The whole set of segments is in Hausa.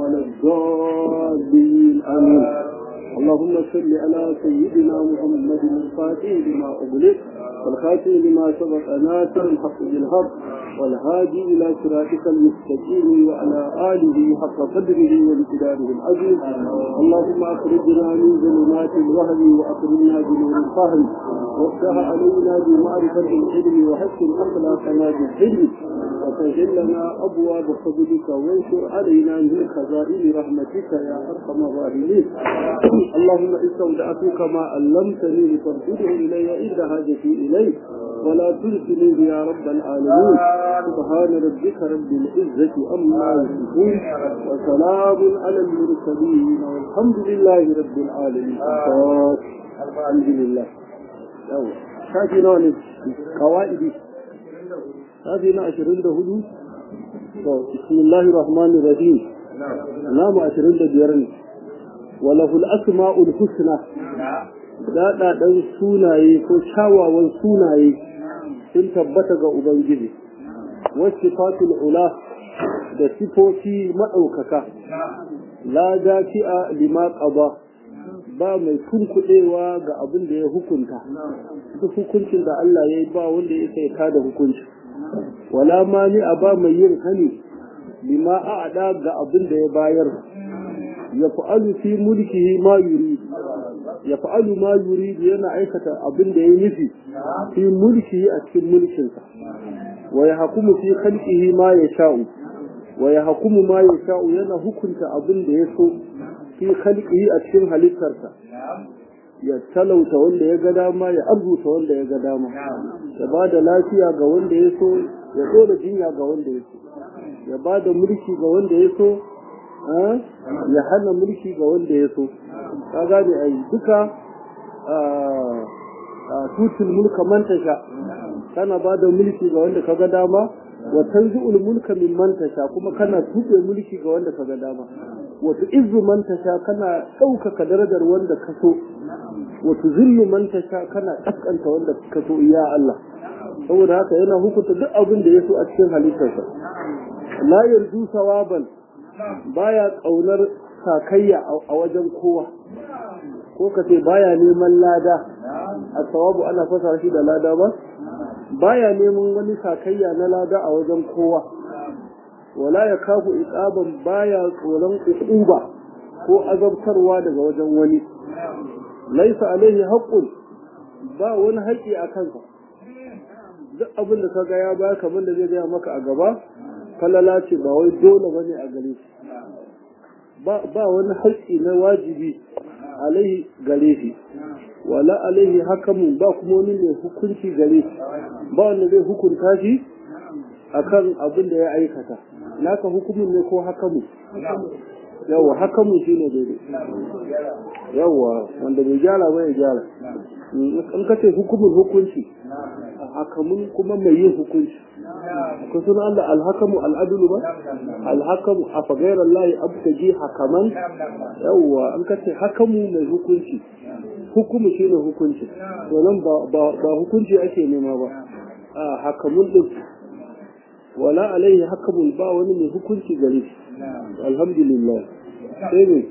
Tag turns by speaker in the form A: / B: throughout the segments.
A: ولا الضالين آمين اللهم صل على سيدنا محمد الفاتح لما أغلق والخاتم لما سبق ناصر الحق بالحق والهادي إلى صراطك المستقيم وعلى آله حق قدره وامتداره العظيم اللهم أخرجنا من ظلمات الوهم وأخرجنا بنور الفهم وافتح علينا بمعرفة العلم وحسن أخلاقنا بالحلم وسهل لنا أبواب فضلك وانشر علينا من خزائن رحمتك يا أرحم الراحمين اللهم استودعتك ما علمتني لترشده إلي عند حاجتي إليك ولا تنسني يا رب العالمين سبحان ربك رب العزة أما يصفون وسلام على المرسلين والحمد لله رب العالمين الحمد لله شافي نوع قوائدي شافي نوع عشرين هدو بسم الله الرحمن الرحيم نعم عشرين بيرن وله الأسماء الحسنى daɗaɗen sunaye ko kyawawan sunaye sun tabbata ga Ubangiji, wasu fatul ula da sifofi maɗaukaka, la dafi'a lima ƙaba ba mai kunkuɗewa ga abin da ya hukunta, duk hukuncin da Allah ya yi ba wanda ya sai da hukunci. Wala mani a ba mai yin hani lima a'ada ga abin da ya bayar, ya fa'alu fi mulkihi ma yuri ya fa'alu ma yuridu yana aikata abin da ya nufi fi mulki a cikin mulkinsa wa ya hakumu fi khalqihi ma ya sha'u wa ya hakumu ma ya sha'u yana hukunta abin da ya so fi khalqihi a cikin halittarsa ya talauta wanda ya ga dama ya arzuta wanda ya ga dama ya ba da lafiya ga wanda ya so ya dora jinya ga wanda ya so ya ba da mulki ga wanda ya so ya hana mulki ga wanda ya so ka gane ai duka tutul mulka man tasha kana ba da mulki ga wanda kaga dama wa tanzi'ul mulka min man tasha kuma kana tuɓe mulki ga wanda kaga dama wa tu'izzu man tasha kana ɗaukaka darajar wanda ka so wa tuzillu man tasha kana kaskanta wanda ka so ya Allah saboda haka yana hukunta duk abin da ya so a cikin halittarsa la yarju sawaban baya kaunar sakayya a wajen kowa ko ka ce baya neman lada a sawabu ana fasa shi da lada ba baya neman wani sakayya na lada a wajen kowa wala ya kafu iqaban baya tsoron uquba ko azabtarwa daga wajen wani laisa alaihi haqqun ba wani haƙƙi a kansa duk abin da kaga ya baya kamar da zai gaya maka a gaba falala ce ba wai dole bane a gare shi ba wani haƙƙi na wajibi alaihi gare shi wala alaihi hakamun ba kuma wani mai hukunci gare shi ba wanda zai hukunta shi akan abin da ya aikata naka hukumin ne ko hakamu yawa hakamu shi ne daidai yawa wanda bai gyara ba ya gyara in ka ce hukumin hukunci hakamun kuma mai yin hukunci ko suna Allah alhakamu al'adulu ba alhakamu a fagairar layi abtaji hakaman yawwa an kace hakamu mai hukunci hukumu shi ne hukunci to nan ba hukunci ake nema ba a hakamun din wala alaihi hakamun ba wani mai hukunci gare shi alhamdulillah sai ne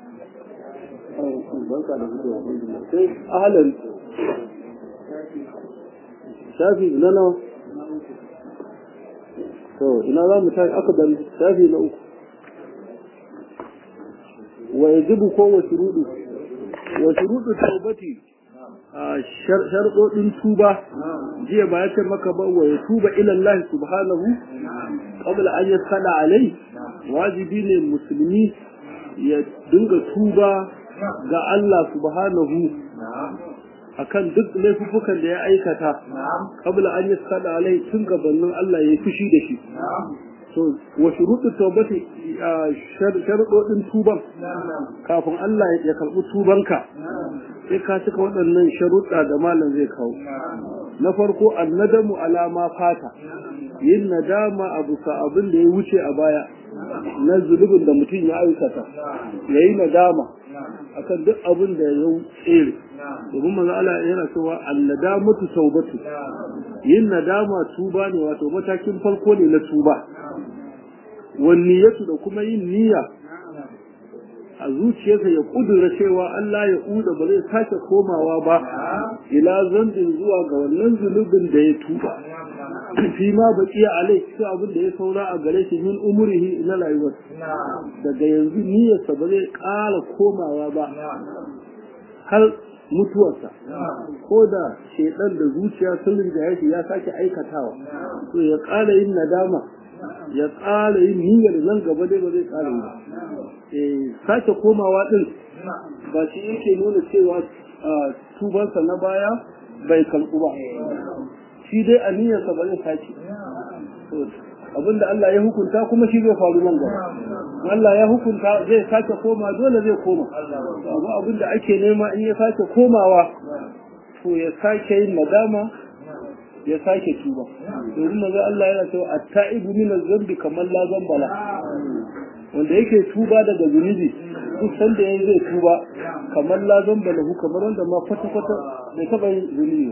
A: barka da fitowa sai ahalan shafi na nawa to ina za mu tashi aka bari shafi na uku wa yajibu ko wa shurudu wa shurudu taubati a sharɗoɗin tuba jiya ba ya ce maka ba wa ya tuba ilallahi subhanahu qabla an yasala alai wajibi ne musulmi ya dinga tuba ga Allah subhanahu akan duk laifukan da ya aikata kabla an yi sada alai tun gabanin Allah ya yi fushi da shi to wa shuruɗu tawbati sharuɗoɗin tuban kafin Allah ya karɓi tubanka sai ka cika waɗannan sharuɗa da malam zai kawo na farko annadamu alama fata yin nadama a bisa abin da ya wuce a baya na zulubin da mutum ya aikata ya yi nadama akan duk abin da ya tsere domin manzo Allah yana cewa annadamatu taubatu yin nadama tuba ne wato matakin farko ne na tuba wan niyyatu da kuma yin niyya a zuciyarsa ya kudura cewa Allah ya uda ba zai sake komawa ba ila zambin zuwa ga wannan zunubin da ya tuba fi ma baqiya alai shi abin da ya saura a gare shi min umrihi na rayuwar daga yanzu niyyarsa ba zai ƙara komawa ba har mutuwarsa ko da shedan da zuciya sun riga shi ya sake aikatawa to ya ƙara yin nadama ya ƙara yin niyyar nan gaba dai ba zai ƙara yi ba sake komawa din ba shi yake nuna cewa tubansa na baya bai karɓu ba shi dai aniyarsa ba zai sake abinda Allah ya hukunta kuma shi zai faru nan gaba Allah ya hukunta zai sake koma dole zai koma abu abinda ake nema in ya sake komawa to ya sake yin nadama ya sake tuba domin maza Allah yana cewa at-ta'ibu min az-zambi kamar la zambala wanda yake tuba daga zunubi duk sanda yayi zai tuba kamar la zambala hu kamar wanda ma kwata kwata bai taba yin zunubi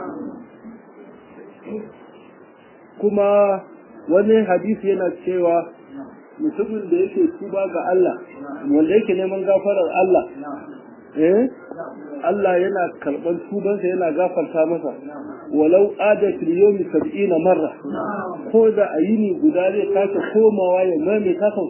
A: kuma wani hadisi yana cewa mutumin da yake tuba ga Allah wanda yake neman gafarar Allah eh Allah yana karban tubansa yana gafarta masa walau ada fil yawmi 70 marra ko da ayini guda zai kasa komawa ya mai ta sau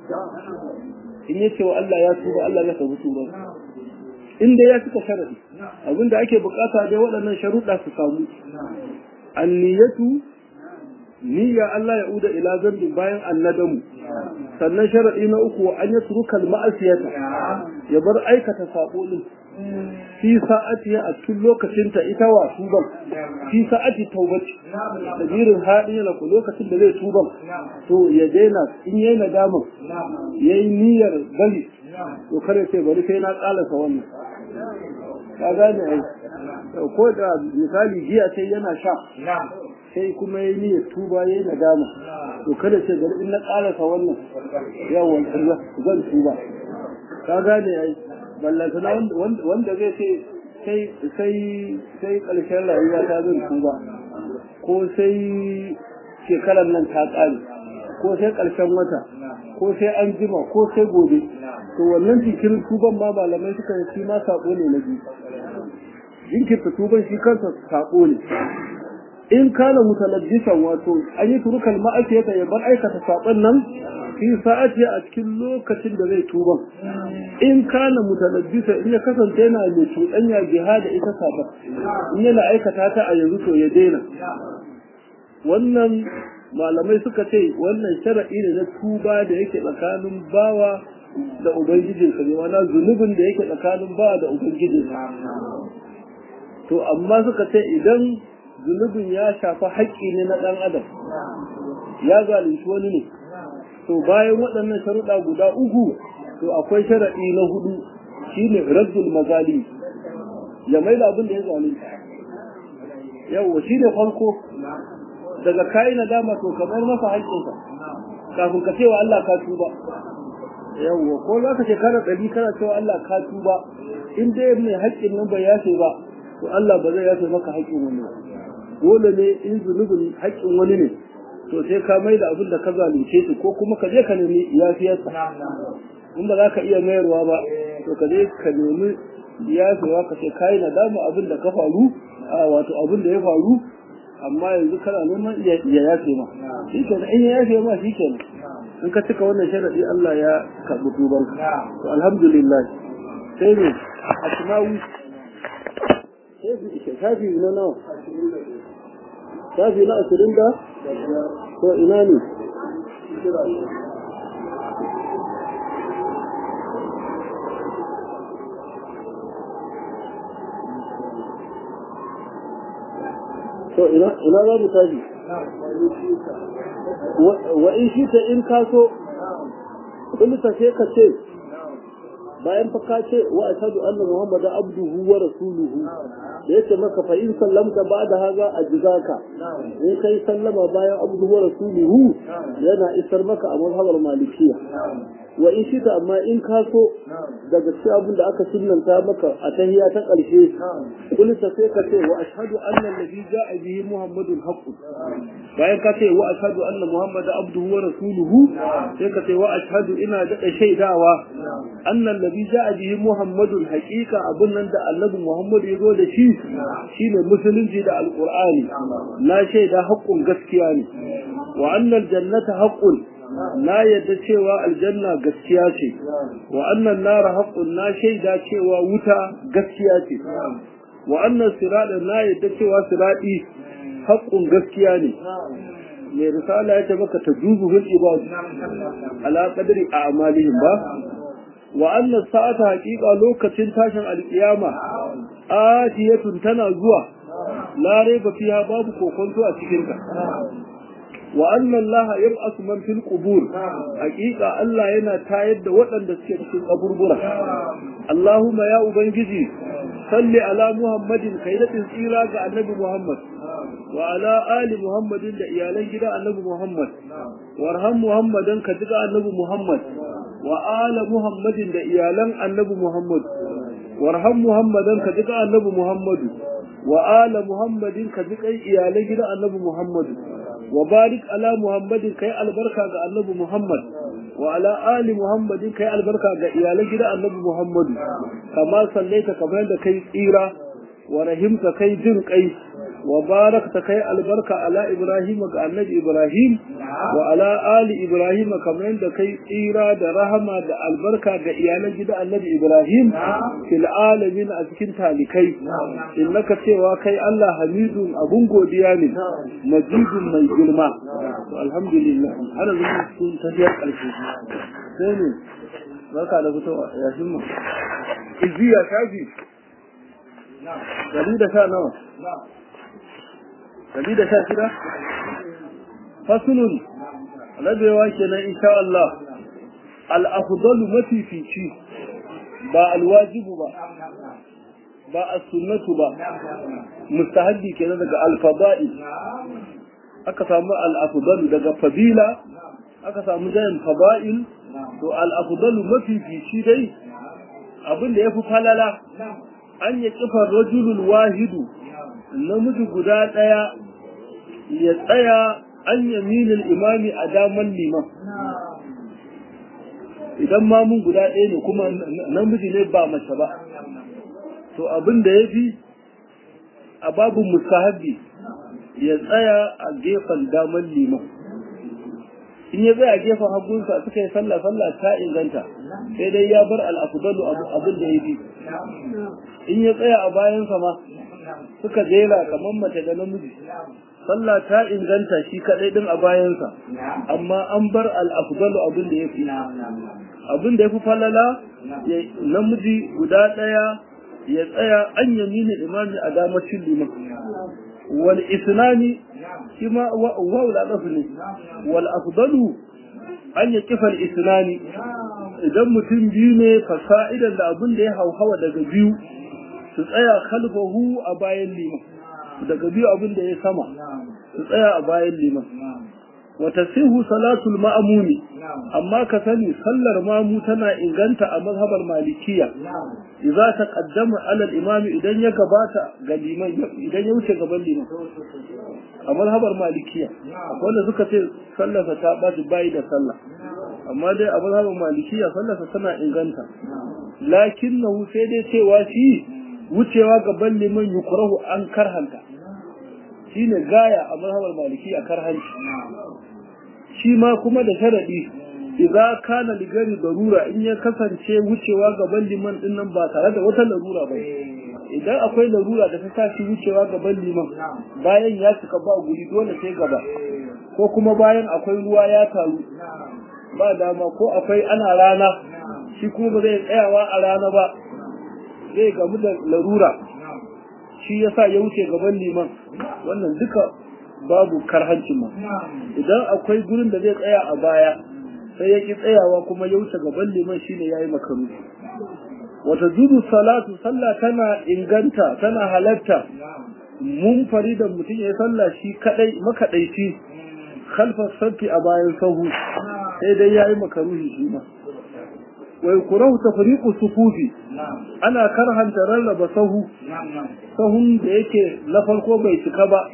A: 70 in yace wa Allah ya tuba Allah ya sabu tuban in dai ya cika sharadi abinda ake bukata dai waɗannan sharuɗa su samu anniyatu niyya Allah ya uda ila zambin bayan annadamu sannan sharadi na uku an ya turuka ma'asiyata ya bar aikata sabo din fi sa'ati a cikin lokacin ta ita wa tuban fi sa'ati taubati da birin haɗin yana ku lokacin da zai tuban to ya daina in yayi nadama yayi niyyar bari to kare sai bari sai na kalasa wannan ka gane ai ko da misali jiya sai yana sha sai kuma ya yi tuba ya yi nadama to kada ce gari in na ƙarasa wannan yawon zan tuba ka gane ai ballantana wanda zai ce sai sai ƙarshen rayuwa ta zan tuba ko sai shekarar nan ta ƙare ko sai ƙarshen wata ko sai an jima ko sai gobe to wannan jikirin tuban ma malamai suka yi shi ma saƙo ne na biyu jinkirta tuban shi kansa saƙo ne in kana mutalabbisan wato an yi turukal ma'asiyata ya bar aikata saɓon nan fi sa'ati a cikin lokacin da zai tuban in kana mutalabbisa in ya kasance yana mai cuɗanya jiha da ita saɓon in yana aikata ta a yanzu to ya daina wannan malamai suka ce wannan shara'i ne na tuba da yake tsakanin bawa da ubangijinsa ne wana zunubin da yake tsakanin bawa da ubangijinsa to amma suka ce idan zunubin ya shafi haƙƙi ne na ɗan adam ya zalunci wani ne to bayan waɗannan sharuɗa guda uku to akwai sharaɗi na hudu shine raddul mazali ya mai da abin da ya zalunta yawwa shi ne farko daga kayi nadama to kamar masa haƙƙinsa kafin ka cewa Allah ka tuba yawwa ko za ka shekara ɗari kana cewa Allah ka tuba in dai mai haƙƙin nan bai yafe ba to Allah ba zai yafe maka haƙƙin wani ba dole ne in zunubin haƙƙin wani ne to sai ka mai da abin da ka zalunce shi ko kuma ka je ka nemi yafiyarsa in ba za ka iya mayarwa ba to ka je ka nemi yafewa ka ce kayi nadama abin da ka faru a wato abin da ya faru amma yanzu kana neman ya yafe ma shi kenan in ya yafe ma shi kenan in ka cika wannan sharadi Allah ya karɓi tuban to alhamdulillah sai ne asma'u shafi na nawa shafi na ashirin da to ina ne to ina za mu tashi wa in shi ta in kaso kulita sai ka ce bayan fa ka ce wa ashhadu anna muhammadan abduhu wa rasuluhu da yake maka fa in sallamta ba'da haza ajzaka in kai sallama bayan abduhu wa rasuluhu yana isar maka a mazhabar malikiya wa in shita amma in ka so daga cikin abin da aka sunnanta maka a tahiya ta ƙarshe kulta sai ka ce wa ashhadu anna alladhi ja'a bihi muhammadun haqqun bayan ka ce wa ashhadu anna muhammadan abduhu wa rasuluhu sai ka ce wa ashhadu ina da shaidawa annan nabi ja'a bihi muhammadun haqiqa abun nan da annabi muhammad ya zo da shi shine musulunci da alqur'ani na shaida haƙƙun gaskiya ne wa annal jannata haqqun na yadda cewa aljanna gaskiya ce wa annan nara haqqun na shaida cewa wuta gaskiya ce wa annan sirada na yadda cewa siradi haqqun gaskiya ne mai risala ya ce maka tajuzu fil ibad ala qadri a'malihim ba wa anna sa'ata haqiqa lokacin tashin alkiyama atiyatun tana zuwa la raiba fiha babu kokonto a cikin ta wa anna Allah yab'asu man fil qubur haqiqa Allah yana tayar da waɗanda suke cikin kaburbura Allahumma ya ubangiji salli ala Muhammadin kai da tsira ga annabi Muhammad wa ala ali Muhammadin da iyalan gida annabi Muhammad warham Muhammadan ka jiga annabi Muhammad wa ala Muhammadin da iyalan annabi Muhammad warham Muhammadan ka jiga annabi Muhammad wa ala Muhammadin ka jiga iyalan gida annabi Muhammad wa barik ala Muhammadin kai albarka ga annabi Muhammad wa ala ali Muhammadin kai albarka ga iyalan gida annabi Muhammad kama sallaita kamar da kai tsira wa rahimta kai jin kai wa barakta kai albarka ala Ibrahim ga annabi Ibrahim wa ala ali Ibrahim kamar da kai tsira da rahama da albarka ga iyalan gida annabi Ibrahim fil alamin a cikin talikai innaka cewa kai Allah hamidun abun godiya ne majidun mai girma to alhamdulillah ana zuwa cikin tafiyar ƙarshe sai ne barka da fitowa ya shimma iziya shafi dari da sha nawa dari da sha shida fasulun rabewa kenan insha Allah al-afdalu mafifici ba alwajibu ba ba as-sunnatu ba mustahabbi kenan daga al-fada'i aka samu al-afdalu daga fadila aka samu jayin fada'il to al-afdalu mafifici dai abin da yafi falala an yi kifar rajulul wahidu namiji guda daya ya tsaya an yaminin imami a daman liman idan mamun guda ɗaya ne kuma namiji ne ba mace ba to abin da ya fi a babin musahabi ya tsaya a gefen daman liman in ya tsaya a gefen hagunsa suka yi sallah sallah ta inganta sai dai ya bar al'afudalu abin da ya fi in ya tsaya a bayansa ma suka jera kamar mace da namiji sallah ta inganta shi kadai din a bayansa amma an bar al'afdalu abin da ya fi abin da ya fi falala namiji guda ɗaya ya tsaya an yamini imami a damacin liman wal isnani shi ma wa da ne wal afdalu an ya kifa al isnani idan mutum biyu ne fasa'idan da abin da ya hauhawa daga biyu su tsaya khalfahu a bayan liman daga biyu abin da ya sama su tsaya a bayan liman wata sihu salatul ma'amuni amma ka sani sallar mamu tana inganta a mazhabar malikiya idza ta qaddama alal imami idan ya gabata ga liman idan ya wuce gaban liman a mazhabar malikiya wanda suka ce sallarsa ta baci bayi da sallah amma dai a mazhabar malikiya sallarsa tana inganta lakinnahu sai dai cewa shi wucewa gaban liman yukurahu an karhanta shine gaya a mazhabar maliki a karhanci shi ma kuma da sharadi idza kana ligari darura in ya kasance wucewa gaban liman din nan ba tare da wata larura ba idan akwai larura da ta tashi wucewa gaban liman bayan ya cika ba guri dole sai gaba ko kuma bayan akwai ruwa ya taru ba dama ko akwai ana rana shi kuma ba zai tsayawa a rana ba zai gamu da larura shi yasa ya wuce gaban liman wannan duka babu karhancin ma idan akwai gurin da zai tsaya a baya sai ya ki tsayawa kuma ya wuce gaban liman shine yayi makaru wata zubu salatu sallah tana inganta tana halatta mun da mutum ya sallah shi kadai makadaici khalfa sabti a bayan sahu sai dai yayi makaruhi shi ma wai kurahu tafriqu sufufi ana karhanta rarraba sahu sahun da yake na farko bai cika ba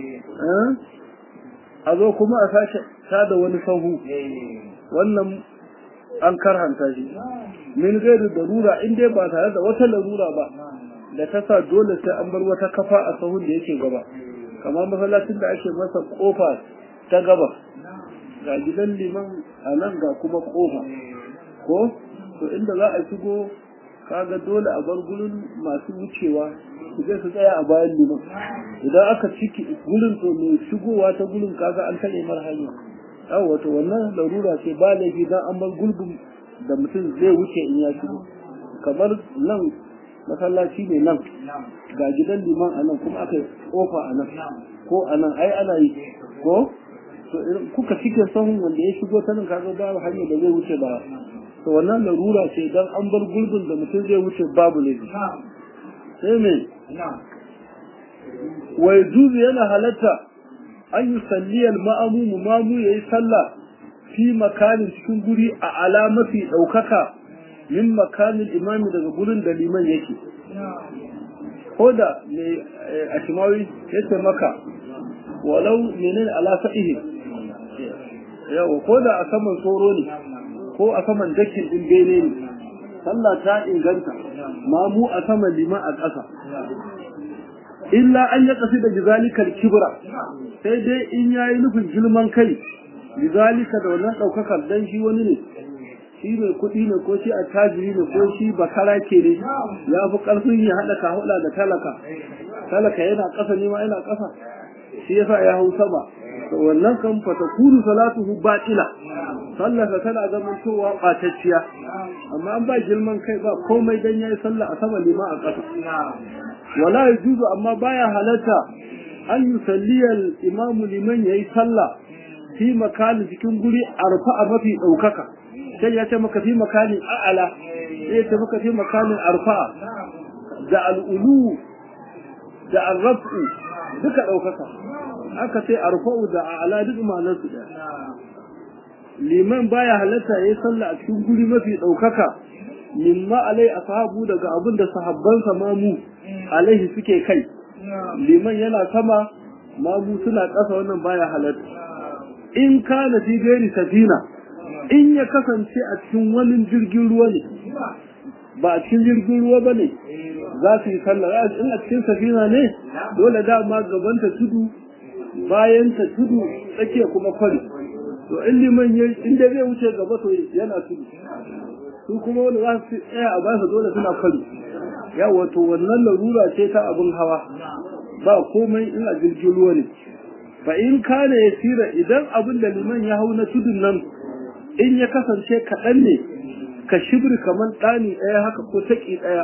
A: a zo kuma a sace ta da wani sahu wannan an karhanta shi min gairu darura in dai ba tare da wata larura ba da ta sa dole sai an bar wata kafa a sahun da yake gaba kamar masallacin da ake masa kofa ta gaba ga gidan liman a nan ga kuma kofa ko to inda za a shigo kaga dole a bar gurin masu wucewa su je su tsaya a bayan liman idan aka ciki gurin to mai shigowa ta gurin kaga an tare mar hanya yawa to wannan larura ce ba laifi dan an bar gulbin da mutum zai wuce in ya shigo kamar nan masallaci ne nan ga gidan liman a nan kuma aka yi kofa a nan ko a nan ai ana yi ko to kuka cike sahun wanda ya shigo ta nan kaga babu hanyar da zai wuce ba to wannan larura ce dan an bar gulbin da mutum zai wuce babu laifi sai me wa yajuzu yana halatta an yi salliyar ma'amumu mamu ya yi sallah fi makanin cikin guri a alamafi ɗaukaka min makanin imami daga gurin da liman yake ko da mai a shimawi ya ce maka walau menene ala sa'ihi yawa ko da a saman tsoro ne ko a saman dakin ɗin bene ne sallah ta inganta mamu a saman liman a ƙasa illa an ya kasi da jizalikar kibra sai dai in ya yi nufin girman kai jizalika da wannan ɗaukakar dan shi wani ne shi mai kuɗi ne ko shi a tajiri ne ko shi bakara ke ne ya fi ƙarfin ya haɗa kahuɗa da talaka talaka yana ƙasa ne ma yana ƙasa shi yasa ya hau sama to wannan kan fata kuru salatuhu batila sallarsa tana zamantowa ɓatacciya amma an ba girman kai ba komai dan yayi sallah a sama lima a ƙasa wala yajuzu amma baya halatta an yusalliya al-imam liman yayi sallah fi makani cikin guri arfa a mafi daukaka sai ya ce maka fi makani a'ala sai ya ce maka fi makanin arfa da al-ulu da al-raf'u duka daukaka aka ce arfa'u da a'ala duk ma'anar su da liman baya halatta yayi sallah a cikin guri mafi daukaka mimma alai ashabu daga abin da sahabbansa mamu alaihi suke kai liman yana sama mamu suna ƙasa wannan baya halatta in kana fi gairi safina in ya kasance a cikin wani jirgin ruwa ne ba a cikin jirgin ruwa ba ne za su yi sallah in a cikin safina ne dole dama gabanta tudu bayan ta tudu tsakiya kuma kwari to in liman ya in da zai wuce gaba to yana tudu su kuma wanda za su tsaya a basa dole suna kwari ya wato wannan larura ce ta abin hawa ba komai in a jirgin ruwa ne fa in kana ya tsira idan abin da liman ya hau na tudun nan in ya kasance kaɗan ne ka shibri kamar ɗani ɗaya haka ko taƙi ɗaya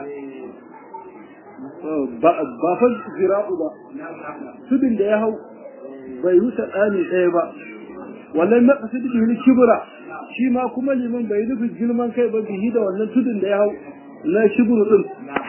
A: ba fa zira'u ba tudun da ya hau bai wuce ɗani ɗaya ba wallan maƙasid bihi kibra shi ma kuma liman bai nufin girman kai ba bihi da wannan tudun da ya hau na shibru din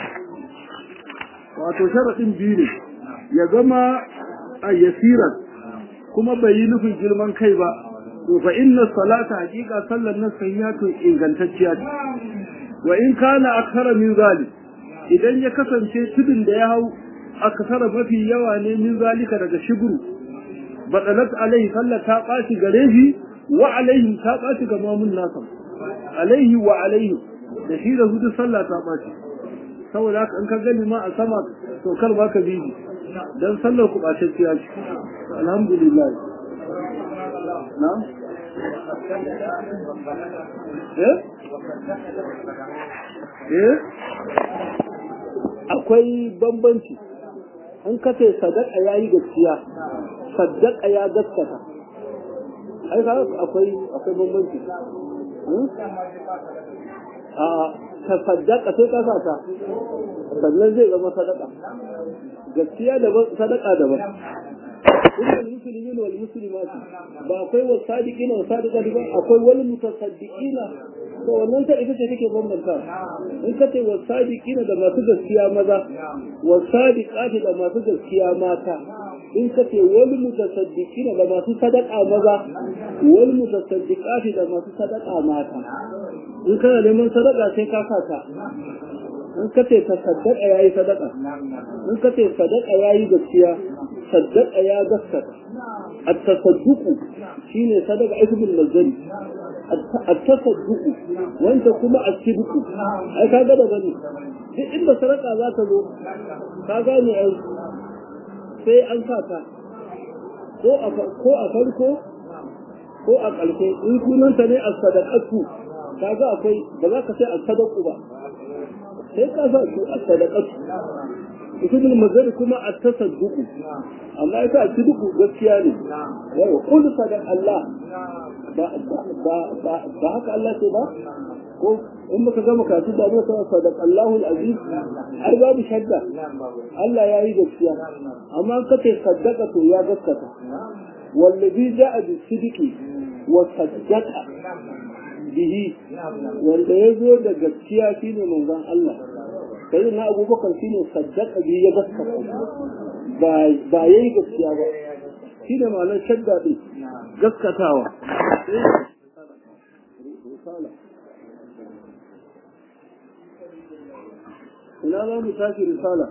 A: wato sharaɗin biyu ne ya zama a yasiran kuma bai yi nufin girman kai ba to fa inna salata haqiqa sallan nan sayyatu ingantacciya ce wa in kana akthara min zalik idan ya kasance tudun da ya hau akthara mafi yawa ne min zalika daga shibru badalat alaihi sallah ta ɓaci gare shi wa alaihi ta ɓaci ga mamun nasa alaihi wa alaihi da shi da hudu sallah ta ɓaci saboda haka in ka gani ma a sama to kar ba ka bibi dan sallar ku ɓacacciya ce alhamdulillah na eh eh akwai bambanci in ka ce sadaka yayi gaskiya sadaka ya gaskata ai ka akwai akwai bambanci a ka sadaka sai ka sata sannan zai zama sadaka gaskiya daban sadaka daban innal muslimina wal muslimat ba akwai wa sadiqina wa sadiqat ba akwai wal mutasaddiqina to wannan ta ita ce take bambanta in ka ce wa sadiqina da masu gaskiya maza wa sadiqati da masu gaskiya mata in ka ce wal mutasaddiqina da masu sadaka maza wal mutasaddiqati da masu sadaka mata in kana neman sadaka sai ka sata in ka ce ta sadaka yayi sadaka in ka ce sadaka yayi gaskiya sadaka ya gaskata at-tasadduqu shine sadaka ismul nazari at-tasadduq wanda kuma as-sidq ai kaga da bane duk inda saraka za ta zo ka gane ai sai an sa ta ko a ko a farko ko a ƙarshe in sunanta ne as-sadaqatu kaga akwai ba za ka sai as-sadaqu ba sai ka sa su as-sadaqatu usulul mazari kuma at-tasadduq amma ita at-tasadduq gaskiya ne yawa qul sadaq Allah ba ba ba ba haka Allah ce ba ko in muka gama kasu da mu sai sadaq Allahu al-aziz har babu shadda Allah ya yi gaskiya amma kace saddaqa to ya gaskata wallazi ja'a bis-sidqi wa saddaqa bihi wanda ya zo da gaskiya shine manzon Allah sai na abubakar shine saddaka bihi ya gaskata ba ba yayi gaskiya ba shine ma'anar shadda din gaskatawa ina za mu tashi risala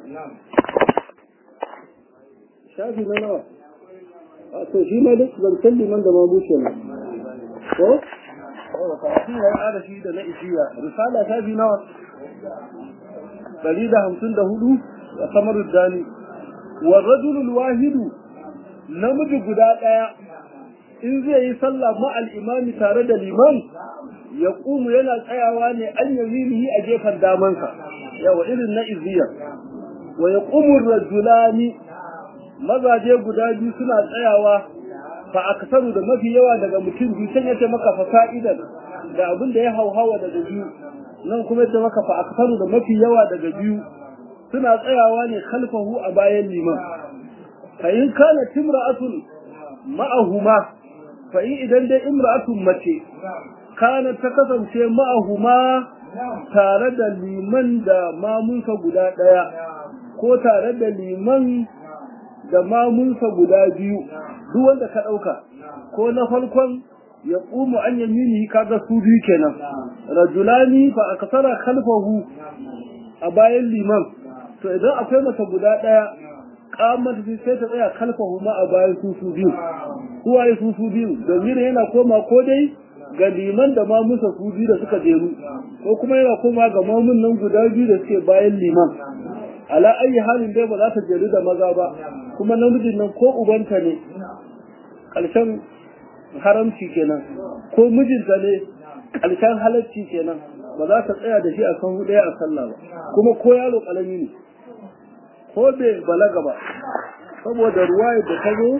A: shafi na nawa a to shi ma duk zancen liman da mamuce ne ko karatu ya ƙara shi da na ishiya risala shafi nawa ɗari da hamsin da hudu a samar dani wa rajulul wahidu namiji guda ɗaya in zai yi sallah ma'al imami tare da liman ya ƙumu yana tsayawa ne an yaminihi a gefen damansa yawa irin na iziya wa ya ƙumu rajulani mazaje guda biyu suna tsayawa fa aksaru da mafi yawa daga mutum biyu can yace maka fa fa'idan da abin da ya hauhawa daga biyu nan kuma yace maka fa aksaru da mafi yawa daga biyu suna tsayawa ne khalfahu a bayan liman fa in kana timra'atun ma'ahuma fa in idan dai imra'atun mace kana ta kasance ma'ahuma tare da liman da mamunsa guda daya ko tare da liman da mamunsa guda biyu duk wanda ka ɗauka ko na farkon ya ƙumu an yamini kaga su biyu kenan rajulani fa akasara khalfahu a bayan liman to idan akwai mata guda ɗaya kamar sai ta tsaya khalfahu ma a bayan su su biyu su waye su su biyu domin yana koma ko dai ga liman da mamunsa su biyu da suka jeru ko kuma yana koma ga mamun nan guda biyu da suke bayan liman ala ayi halin dai ba za ta jeru da maza ba kuma namijin nan ko ubanta ne ƙarshen haramci kenan ko mijinta ne ƙarshen halarci kenan ba za ta tsaya da shi a kan ɗaya a sallah ba kuma ko yaro ƙalami ne ko bai balaga ba saboda ruwayar da ta zo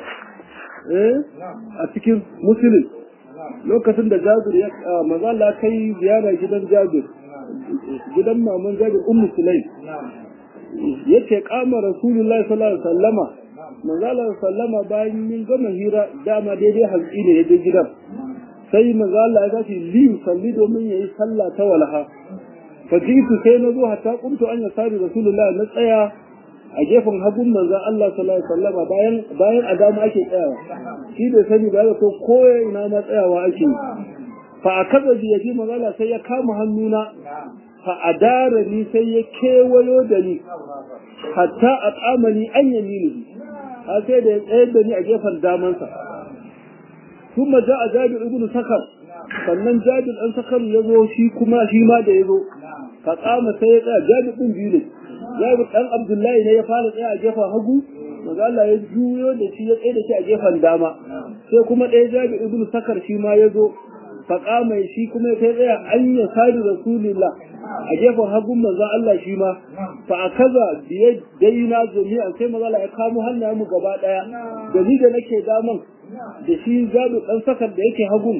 A: a cikin musulun lokacin da jabir ya mazala kai ziyara gidan jabir gidan maman jabir ummu sulaim yake kama rasulullahi sallallahu alaihi wasallama manzala sallama bayan yin gama hira dama daidai hantsi ne yaje gidan sai manzala ya tashi li salli domin yayi sallah ta walaha fajitu sai na zo hatta kuntu an ya sari rasulullahi na tsaya a gefen hagun manzon Allah sallallahu alaihi wasallama bayan bayan adama ake tsayawa shi da sani ba ko ko ina ma tsayawa ake fa akaza bi yaji manzala sai ya kama hannuna fa adara ni sai ya kewayo da ni hatta a tsamani an yamini har sai da ya tsayar da ni a gefen damansa sun maja a jabir ibn sakar sannan jabir ɗan sakar ya zo shi kuma shi ma da ya zo ka tsama sai ya tsaya jabir ɗin biyu ne jabir ɗan abdullahi ne ya fara tsaya a gefen hagu maza Allah ya juyo da shi ya tsaye da shi a gefen dama sai kuma ɗaya jabir ibn sakar shi ma ya zo faƙa mai shi kuma ya tsaya an ya sadu rasulillah a gefen hagun manzo Allah shi ma fa akaza biye daina jami'an sai manzo Allah ya kamo hannayen mu gaba daya da ni da nake daman da shi zabi dan sakar da yake hagun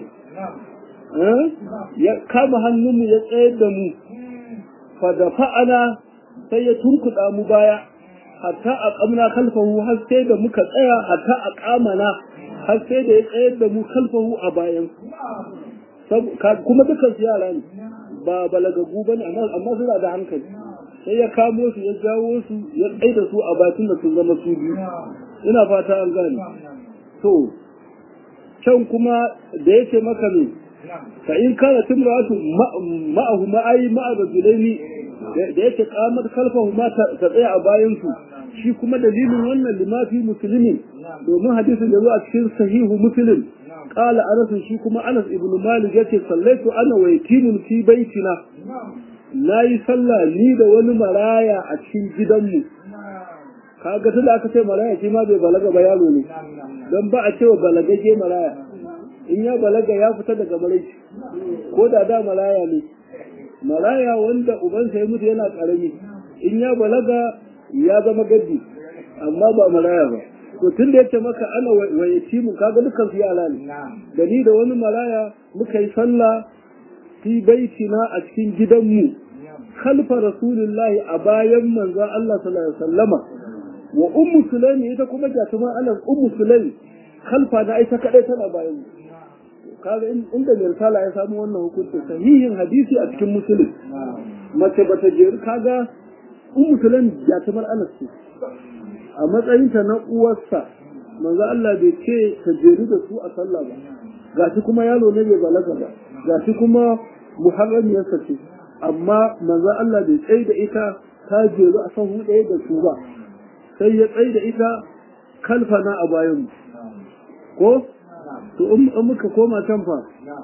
A: ya kama hannun mu ya tsayar da mu fa da fa'ana sai ya turkuda mu baya hatta a kamna kalfahu har sai da muka tsaya hatta a kamana har sai da ya tsayar da mu kalfahu a bayan kuma dukkan su yara ne ba balagagu bane amma suna da hankali sai ya kamo su ya jawo su ya tsaye da su a bakin da sun zama su biyu ina fata an gane to can kuma da yake maka ne fa in kana timratu ma'ahu ma'ayi ma'a rajulaini da yake kamar kalfahu ma ta tsaya a bayan su shi kuma dalilin wannan limafi musulmi domin hadisin da zo a cikin sahihu muslim qala anas shi kuma anas ibn malik yace sallaitu ana wa yatimun fi baitina nayi sallah ni da wani maraya a cikin gidanmu kaga tunda aka ce maraya shi ma bai balaga ba yaro ne dan ba a cewa balagage maraya in ya balaga ya fita daga maraici ko da da maraya ne maraya wanda ubansa ya mutu yana karami in ya balaga ya zama gaddi amma ba maraya ba to tun da yace maka ana wayaci mu kaga dukkan su yara ne da ni da wani maraya muka yi sallah fi baitina a cikin gidanmu khalfa rasulillahi a bayan manzon Allah sallallahu alaihi wasallama wa ummu sulaimi ita kuma jatuma ana ummu sulaimi khalfa na ita kadai tana bayan kaga inda mai risala ya samu wannan hukuncin sahihin hadisi a cikin musulun mace ba ta jeru kaga ummu sulaimi jatumar anas ce a matsayinta na uwarsa manzo Allah bai ce ta jeru da su a sallah ba gashi kuma yaro ne bai balaga ba gashi kuma muharramiyarsa ce amma manzo Allah bai tsaye da ita ta jeru a sahu ɗaya da su ba sai ya tsaye da ita kalfana a bayan ko to in muka koma can fa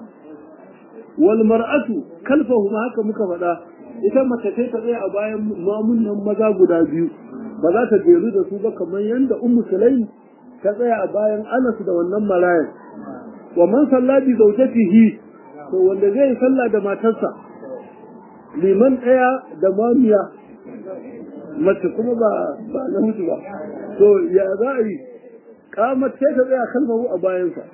A: wal mar'atu kalfahu ma haka muka faɗa ita mace sai ta tsaya a bayan mamunnan maza guda biyu ba za ta jeru da su ba kamar yadda ummu sulaim ta tsaya a bayan anas da wannan marayan wa man salla bi zawjatihi to wanda zai yi sallah da matarsa liman ɗaya da mamiya mace kuma ba ba na mutu ba to ya za a yi kamar sai ta tsaya kalmahu a bayansa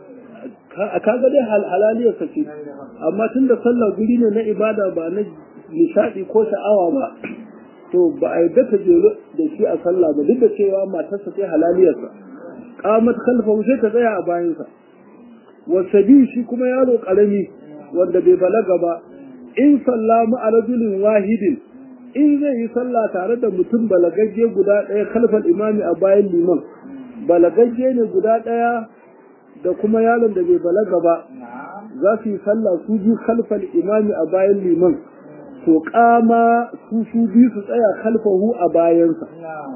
A: a kaga dai halaliyarsa ce amma tun da sallah guri ne na ibada ba na nishaɗi ko sha'awa ba to ba a yadda ta jero da shi a sallah ba duk da cewa matarsa sai halaliyarsa qamat khalfahu sai ta tsaya a bayansa wasabi shi kuma yaro karami wanda bai balaga ba in sallama a rajulin wahidin in zai yi sallah tare da mutum balagagge guda ɗaya kalfal imami a bayan liman balagagge ne guda ɗaya da kuma yaron da bai balaga ba za su yi sallah su biyu kalfal imami a bayan liman to kama su su biyu su tsaya kalfahu a bayansa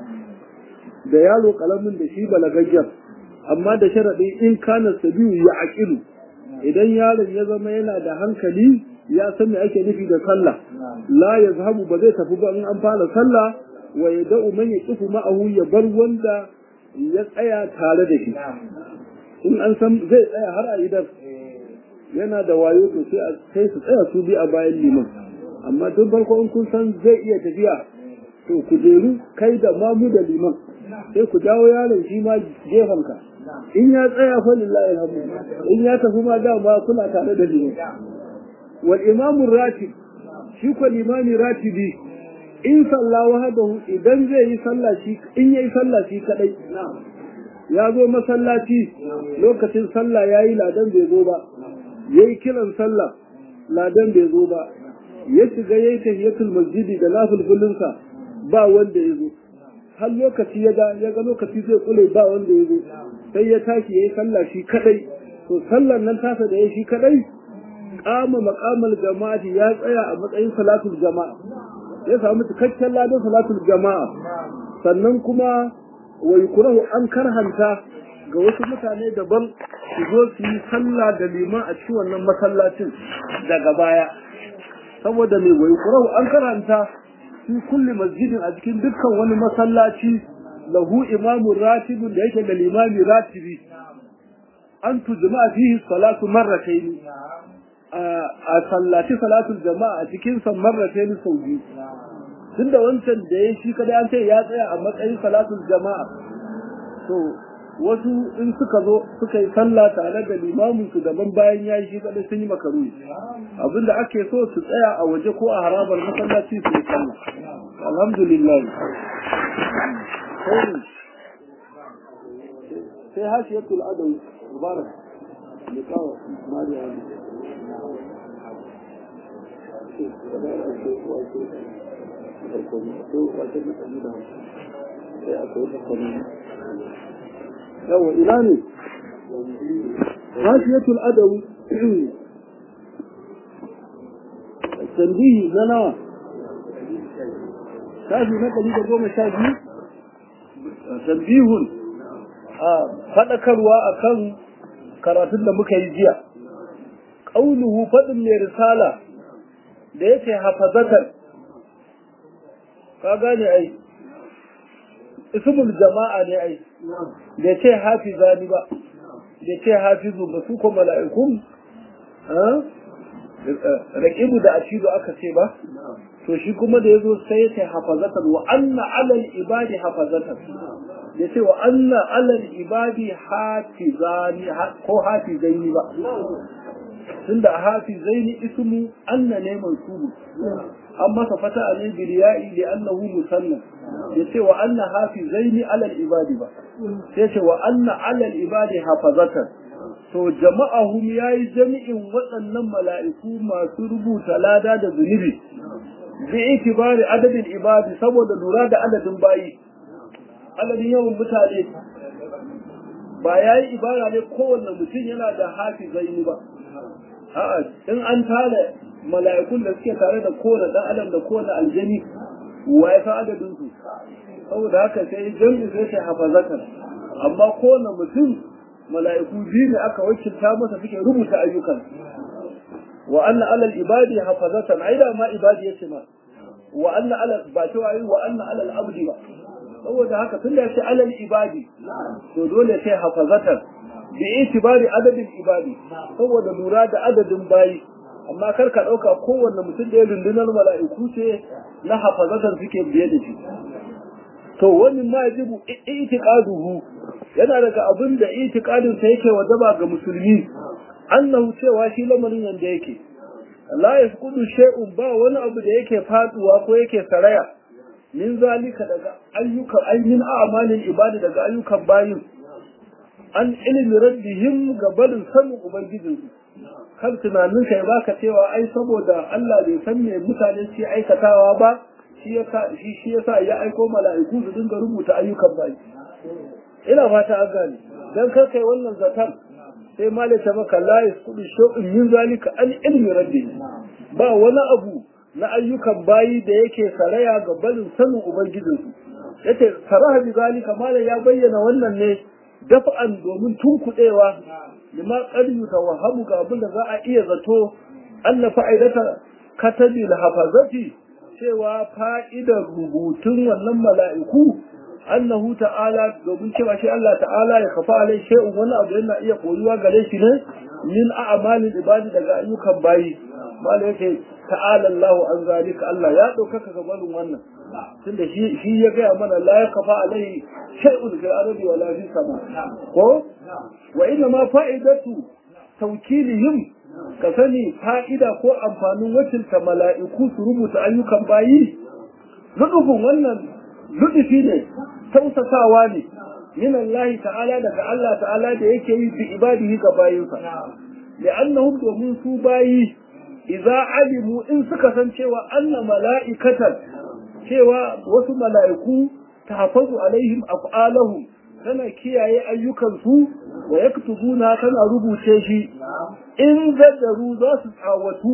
A: da yaro kalamin da shi balagaggen amma da sharaɗi in kana sabiyu ya aƙilu idan yaron ya zama yana da hankali ya san me ake nufi da sallah la ya zahabu ba zai tafi ba in an fara sallah wa ya da'u man yaqifu ma'ahu ya bar wanda ya tsaya tare da shi in an san zai tsaya har a idan yana da wayo to sai su tsaya su bi a bayan liman amma tun farko in kun san zai iya tafiya to ku jeru kai da mamu da liman sai ku jawo yaron shi ma ka. in ya tsaya fa lillahi alhamdu in ya tafi ma dama kuna tare da liman wal imamu ratib shi ko limami ratibi in sallah wahdahu idan zai yi sallah shi in yayi sallah shi kadai ya zo masallaci lokacin sallah yayi ladan bai zo ba yayi kiran sallah ladan bai zo ba ya shiga yayi tahiyatul masjidi da nafilfilinsa ba wanda ya zo har lokaci ya ga ya ga lokaci zai kule ba wanda ya zo sai ya tashi yayi sallah shi kadai to sallar nan tasa da yayi shi kadai kama maqamal jama'ati ya tsaya a matsayin salatul jama'a ya samu cikakken ladan salatul jama'a sannan kuma wa yukrahu an karhanta ga wasu mutane daban su zo su yi sallah da liman a cikin wannan masallacin daga baya saboda mai wai kurau an karanta fi kulli masjidin a cikin dukkan wani masallaci lahu imamun ratibun da yake da limami ratibi an tujma fihi salatu marratayn a sallaci salatul jama'a a cikin san marratayn sau biyu tunda wancan da ya shi kada an ce ya tsaya a matsayin salatul jama'a to wasu in suka zo suka yi sallah tare da limamin su daban bayan ya yi shi kadai sun yi makaru abinda ake so su tsaya a waje ko a harabar masallaci su yi sallah alhamdulillah sai hashiyatul adawi mubarak liqawa mariya yawa ina ne rashiyatul adawi tanbihi na nawa shafi na ɗari da goma sha biyu tanbihun a faɗakarwa a kan karatun da muka yi jiya qauluhu fadin mai risala da yake hafazatan ka gane ai ismul jama'a ne ai da ce hafizani ba da ce hafizu ba su ko mala'ikun raqibu da ashidu aka ce ba to shi kuma da yazo sai ya hafazatan wa anna alal ibadi hafazatan ya ce wa anna alal ibadi hafizani ko hafizaini ba tunda hafizaini ismu anna ne mansubu an masa fata a ne biliya'i li annahu musanna ya ce wa anna hafizaini alal ibadi ba sai ce wa anna alal ibadi hafazatan to jama'ahum yayi jami'in waɗannan mala'iku masu rubuta lada da zunubi bi itibari adadin ibadi saboda lura da adadin bayi adadin yawan mutane ba yayi ibara ne kowanne mutum yana da hafizaini ba a'a in an tare mala'ikun da suke tare da kowane dan adam da kowane aljani wa ya san adadin su saboda haka sai jami'i sai ta hafazatan amma kowane mutum mala'iku biyu ne aka wakilta masa suke rubuta ayyukan wa anna alal ibadi hafazatan aida ma ibadi yace ma wa anna alal ba ta wayi wa anna alal abdi ba saboda haka tun da yace alal ibadi to dole sai hafazatan bi itibari adadin ibadi saboda lura da adadin bayi amma kar ka dauka kowanne mutum da ya rundunar mala'iku ce na hafazatan suke biye da shi to wannan ma yajibu itiqaduhu yana daga abin da itiqadin sa yake wajaba ga musulmi annahu cewa shi lamarin yanda yake la yasqudu shay'un ba wani abu da yake faduwa ko yake saraya min zalika daga ayyukan ayyin a'malin ibada daga ayyukan bayin an ilmi rabbihim ga barin sanin ubangijinsu kar tunanin kai baka cewa ai saboda Allah bai san me mutane ke aikatawa ba shi yasa ya aiko mala'iku su dinga rubuta ayyukan bayi ina fata an gane dan kar kai wannan zatar sai malaka maka la yasqudu shay'un min zalika an ilmi rabbi ba wani abu na ayyukan bayi da yake saraya ga barin sanin ubangijinsu yace saraha bi zalika malam ya bayyana wannan ne dafa'an domin tunkuɗewa lima qadiyu tawahhamu ga abin da za a iya zato anna fa'idata katabi hafazati cewa fa'idar rubutun wannan mala'iku annahu ta'ala domin cewa shi Allah ta'ala ya kafa alai shay'un wani abu yana iya koyuwa gare shi ne min a'malil ibadi daga ayyukan bayi mala yake ta'ala Allah an zalika Allah ya ɗaukaka gabanin wannan tunda shi shi ya gaya mana la ya kafa alai shay'un fil ardi wala fis sama ko wa inna ma fa'idatu tawkilihim ka sani fa'ida ko amfanin wakilta mala'iku su rubuta ayyukan bayi ludufin wannan ludufi ne tausasawa ne min Allah ta'ala daga Allah ta'ala da yake yi bi ibadihi ga bayinsa li'annahum domin su bayi idza alimu in suka san cewa anna mala'ikatan cewa wasu mala'iku tahfazu alaihim af'alahum tana kiyaye ayyukansu wa yaktubuna tana rubuce shi in zaddaru za su tsawatu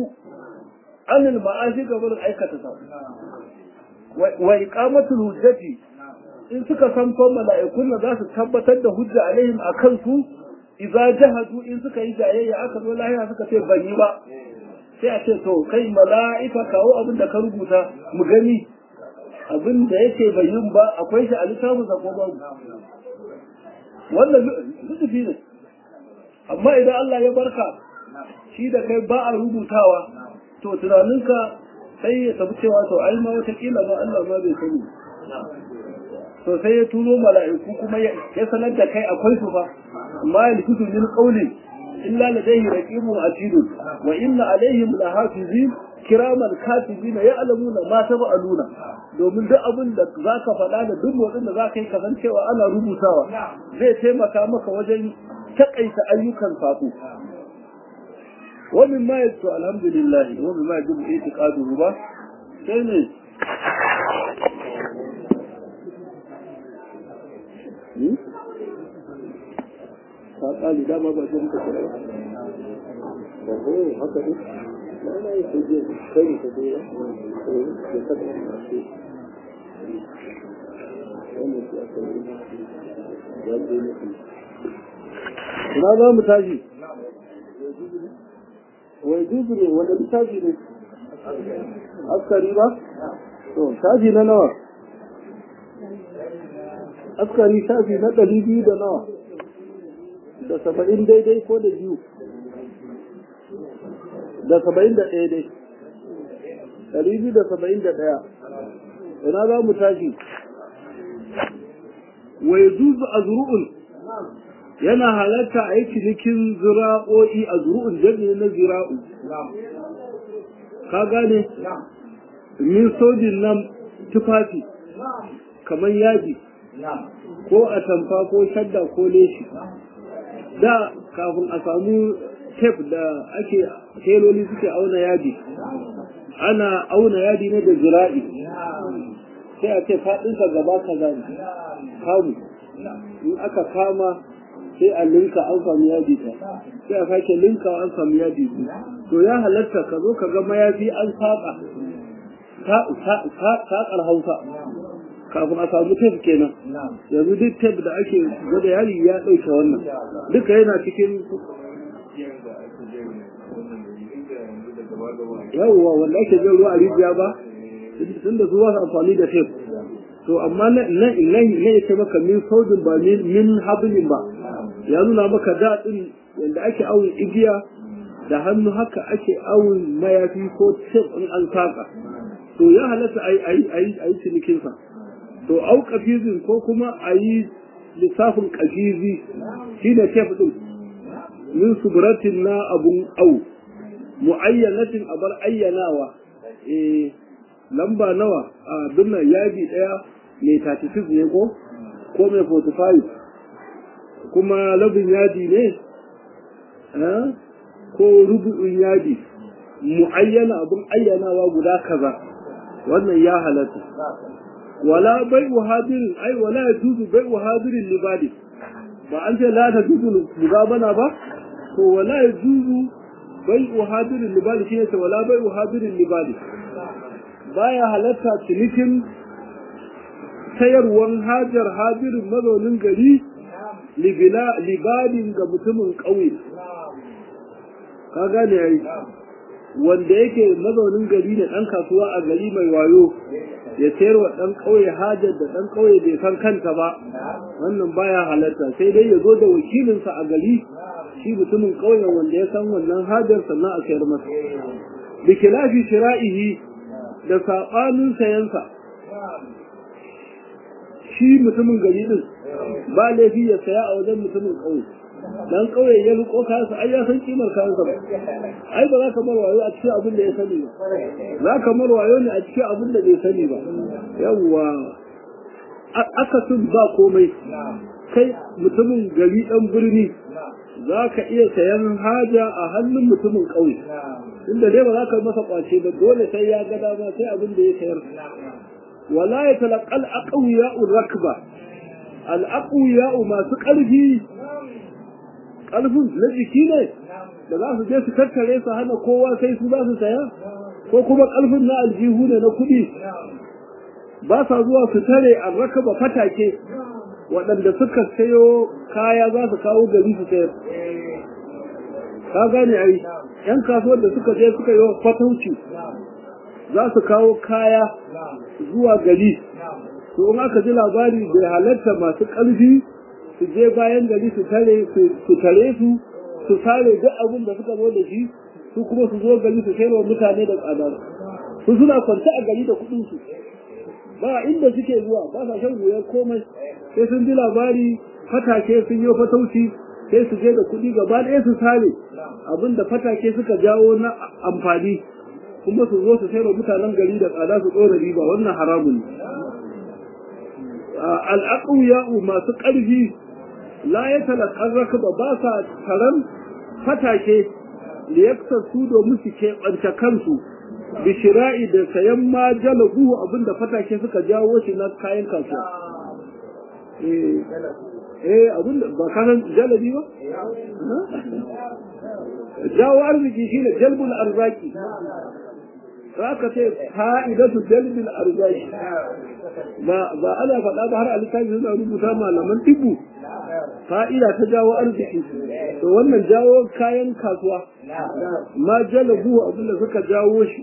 A: anil ma'ashi gabar aikata sa wa iqamatul hujjati in suka san fa mala'ikun za su tabbatar da hujja alaihim akan su idza jahadu in suka yi jayayya aka zo lahira suka ce ban yi ba sai a ce to kai mala'ika kawo abin da ka rubuta mu gani abin da yake bai yin ba akwai shi a littafin sa ko babu wannan lutufi ne amma idan Allah ya barka shi da kai ba a rubutawa to tunaninka sai ya tafi cewa to ai ma watakila ba Allah ma bai sani to sai ya turo mala'iku kuma ya sanar da kai akwai su fa amma ya likitu min qawli illa ladayhi raqibun atidun wa inna alaihim lahafizin kiraman katibina ya'lamuna ma tab'aluna domin duk abin da zaka faɗa da duk motsin da zaka yi kasancewa ana rubutawa zai taimaka maka wajen takaita ayyukan sako ومن ما يدعو الحمد لله ومن ما يجب اعتقاده با sai ne ka kali dama ba shi muka kira ba ko haka ne ba na yi sai je kai ka je ya ya ka da shi wannan shi aka yi ya je ne ina za mu tashi wai juzu ne wanda littafi ne askari ba to shafi na nawa askari shafi na ɗari biyu da nawa da saba'in daidai ko da biyu da saba'in da ɗaya dai ɗari biyu da saba'in da ɗaya ina za mu tashi wai zuzu a zuru'un yana halatta a yi cinikin zira'o'i a zuru'un jami'i na zira'u ka gane min sojin nan tufafi kamar yaji ko a tamfa ko shadda ko leshi da kafin a samu tef da ake teloli suke auna yadi ana auna yadi ne da zira'i sai a ce faɗinsa gaba kaza ne kamu in aka kama sai a linka an samu yadi ta sai a sake linka an samu yadi ta to ya halatta ka zo ka ga mayafi an saƙa saƙar hausa kafin a samu tef kenan yanzu duk tef da ake gwada yari ya ɗauke wannan duka yana cikin yawwa wanda ake jan ruwa a rijiya ba tun da su ba su amfani da tef to amma na na ya ce maka min saudin ba min hablin ba ya nuna maka daɗin yadda ake awon igiya da hannu haka ake awon mayafi ko tef in an saka to ya halatta a yi cinikinsa to au kafizin ko kuma a yi lissafin kafizi shi ne tef ɗin min suburatin na abun au mu'ayyanatin abar ayyanawa eh lamba nawa a binnan yadi ɗaya mai 36 ne ko ko mai 45 kuma labin yadi ne ko rubu'in yadi mu'ayyana abun ayyanawa guda kaza wannan ya halatta wala bai hadirin ai wala ya tuzu bai hadirin libadi ba an ce la ta tuzu mugabana ba to wala ya tuzu bai hadirin libadi shi ne ta wala bai hadirin libadi baya halatta cinikin sayarwan hajar hadirin mazaunin gari libadin ga mutumin ƙauye ka gane yayi wanda yake mazaunin gari ne ɗan kasuwa a gari mai wayo ya sayar wa ɗan ƙauye hajar da ɗan ƙauye bai san kanta ba wannan baya halatta sai dai ya zo da wakilinsa a gari shi mutumin ƙauyen wanda ya san wannan hajar sannan a sayar masa da kilafi shira'ihi da saɓanin sayansa shi mutumin gari ɗin ba laifi ya saya a wajen mutumin ƙauye dan kauye ya riko kayansa ai ya san kimar kayansa ba ai ba za ka mar wayo a cikin abin da ya sani ba za ka mar wayo ne a cikin abin da bai sani ba yawwa aka sun ba komai kai mutumin gari dan birni za ka iya sayan haja a hannun mutumin ƙauye inda dai ba za ka masa kwace ba dole sai ya ga dama sai abin da ya sayar wala ya talaqal aqwiya'u rakba al aqwiya'u masu ƙarfi ƙarfin na jiki ne da za su je su tattare su hana kowa sai su za su saya ko kuma ƙarfin na aljihu ne na kuɗi ba sa zuwa su tare a rakaba fatake waɗanda suka sayo kaya za su kawo gari su sayar ka gane ai yan kasuwar da suka je suka yi fatauci za su kawo kaya zuwa gari to in aka ji labari bai halatta masu ƙarfi su je bayan gari su tare su tare su su sare duk abin da suka zo da shi su kuma su zo gari su sayarwa mutane da tsada su suna kwance a gari da kuɗin su ba inda suke zuwa ba sa shan wuyar komai sai sun ji labari fatake sun yi fatauci sai su je da kuɗi gaba ɗaya su sare abin da fatake suka jawo na amfani kuma su zo su sayarwa mutanen gari da tsada su ɗora riba wannan haramun ne al'aƙuya masu ƙarfi la ya talakar rakaba ba sa taron fatake da ya su domin su keɓance kansu bishira'i da sayan ma jalabu abinda fatake suka jawo shi na kayan kasuwa eh abinda ba kanan jalabi ba jawo arziki shine jalbul arzaki za ka ce fa'idatu jalbil arzaki ba ba ana faɗa ba har a littafi suna rubuta malaman tibu fa'ida ta jawo arziki to wannan jawo kayan kasuwa ma jalabu abinda suka jawo shi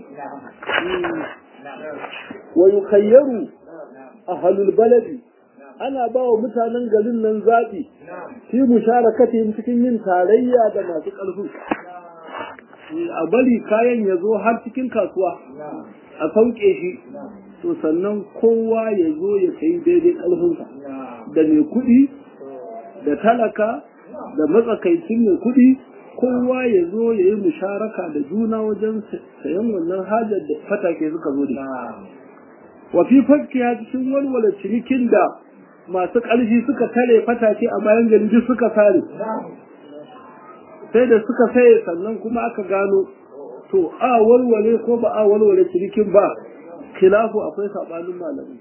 A: wa yukayyaru ahlul baladi ana ba wa mutanen garin nan zaɓi fi musharakatihim cikin yin tarayya da masu ƙarfi a bari kayan ya zo har cikin kasuwa a sauke shi to sannan kowa ya zo ya sayi daidai ƙarfinsa da mai kuɗi da talaka da matsakaicin mai kuɗi kowa ya zo ya yi musharaka da juna wajen sayan wannan hajar da fatake suka zo da wa fi fakkiya cikin walwala cinikin da masu ƙarfi suka tare fatake a bayan gari duk suka sare sai da suka saye sannan kuma aka gano to a walwale ko ba a walwale cinikin ba khilafu akwai sabanin malamai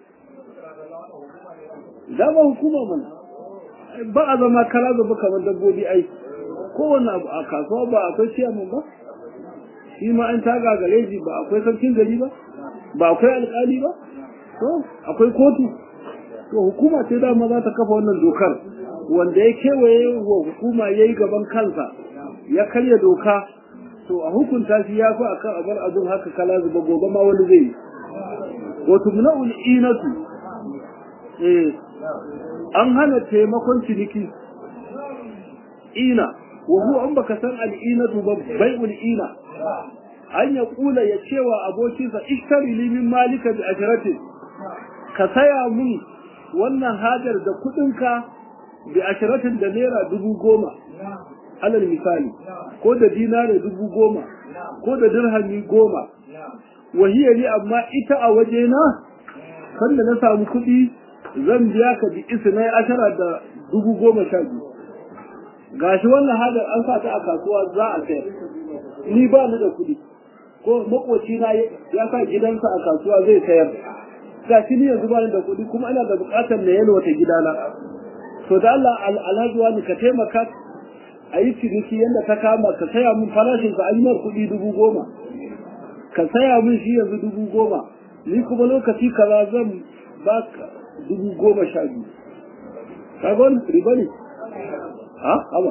A: dama hukuma mana ba a zama kala zaba kamar dabbobi ai kowane abu a kasuwa ba akwai ciyaman ba shi ma an taga gare shi ba akwai sarkin gari ba ba akwai alkali ba to akwai kotu to hukuma ce dama za ta kafa wannan dokar wanda ya kewaye wa hukuma ya yi gaban kansa ya karya doka to a hukunta shi ya fi akan abar abin haka kala zuba gobe ma wani zai yi wato muna'ul inatu eh an hana taimakon ciniki ina wa huwa an baka san al'inatu ba bai'ul ina an ya kula ya cewa abokinsa ishtari li min malika bi ajratin ka saya mun wannan hajar da kudinka bi ashiratin da naira dubu goma alal misali ko da dinare dubu goma ko da dirhami goma wahiya ni amma ita a wajena sanda na samu kuɗi zan biya ka bi isnai ashara da dubu goma sha biyu gashi wannan hajar an sa ta a kasuwa za a sayar ni ba ni da kuɗi ko makoci na ya sa gidansa a kasuwa zai sayar ga shi ni yanzu bani da kuɗi kuma ina da buƙatar na yalwa ta gidana to da Allah alhaji wani ka taimaka a yi ciniki yadda ta kama ka saya min farashin ka an yi kuɗi dubu goma ka saya min shi yanzu dubu goma ni kuma lokaci kaza zan ba ka dubu goma sha biyu ka ga wani riba ne ha haba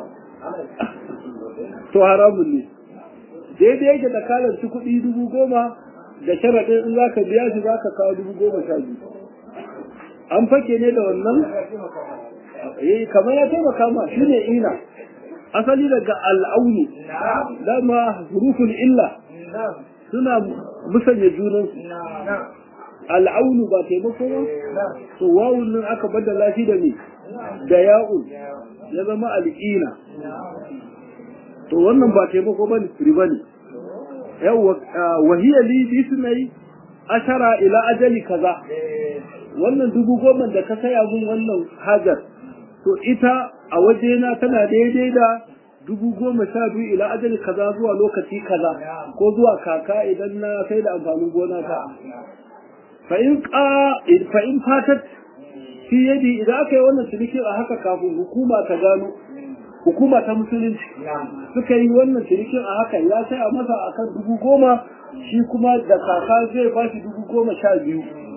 A: to haramun ne daidai yake da kalanci kuɗi dubu goma da sharaɗin in za ka biya shi za ka kawo dubu goma sha biyu an fake ne da wannan eh kamar ya taimaka ma shi ne ina asali daga al'aunu dama hurufun illa suna musanya junan al'aunu ba taimako ba to wawun nan aka baddala shi da ne da ya'un ya zama al'ina to wannan ba taimako ba ne riba ne yawwa wahiyya li bi sunai ashara ila ajali kaza wannan dubu goma da ka saya mun wannan hajar to ita a wajena tana daidai da dubu goma sha biyu ila ajali kaza zuwa lokaci kaza ko zuwa kaka idan na sai da amfanin gona ta fa in fa in fatat fi yadi idan aka yi wannan ciniki a haka kafin hukuma ta gano hukuma ta musulunci suka yi wannan cinikin a haka ya sai a masa akan dubu goma shi kuma da kaka zai ba shi dubu goma sha biyu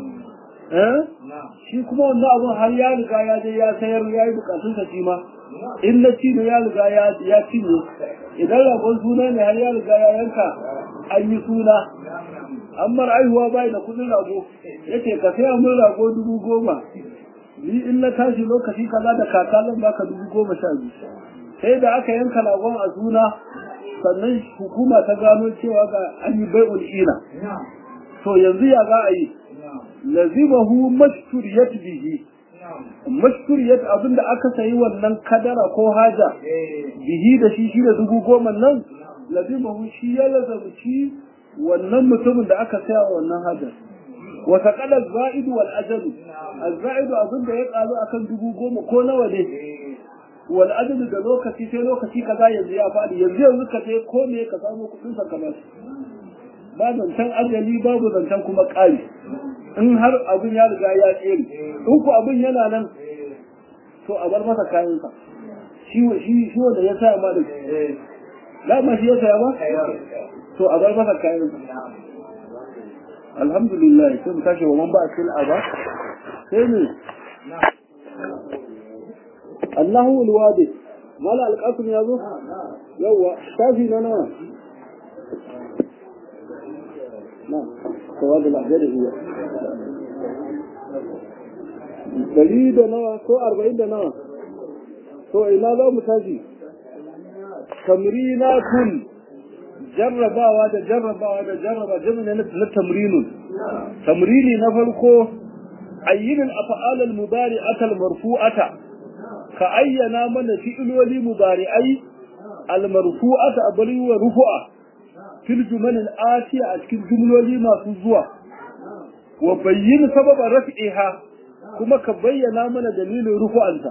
A: shi kuma wannan abun har ya riga ya je ya sayar ya yi bukatun sa shi ma in na ci ne ya riga ya cinye idan ragon suna ne har ya riga ya yanka an yi suna an mar aihuwa bai da kudin rago yace ka saya mun rago dubu goma ni in na tashi lokaci kaza da kaka zan baka dubu goma sha biyu sai da aka yanka ragon a suna sannan hukuma ta gano cewa ga an yi bai'ul ina to yanzu ya za a yi lazimahu mashturiyat bihi mashturiyat abinda aka sayi wannan kadara ko haja bihi da shi shi da dubu goma nan lazimahu shi ya lazamci wannan mutumin da aka saya wannan hajar wa taqala zaidu wal ajalu az-zaidu abinda ya karu akan dubu goma ko nawa ne wal ajalu da lokaci sai lokaci kaza yanzu ya faɗi yanzu yanzu ka je ko me ka samu kuɗin sa kamar ba zancen ajali babu zancen kuma ƙari in har abin ya riga ya tsere in ku abin yana nan to a bar masa kayansa shi shi shi wanda ya saya ma da dama shi ya saya ba to a bar masa kayansa alhamdulillah sai mu tashi wa man ba a ba sai ne Allahu alwadi mala alqasim ya zo yawa shafi na nawa na kawai da lafiya da iya dari da nawa ko arba'in da nawa to ina za mu tashi tamrinatun jarrabawa da jarrabawa da jarraba jami'a na tamrinun tamrini na farko ayyin al-af'al al-mudari'ata al-marfu'ata ka ayyana mana fi'iloli mudari'ai al-marfu'ata abari wa rufu'a fil jumal al-atiya a cikin jumloli masu zuwa wa bayyin sababan raf'iha kuma ka bayyana mana dalilin rufu'anta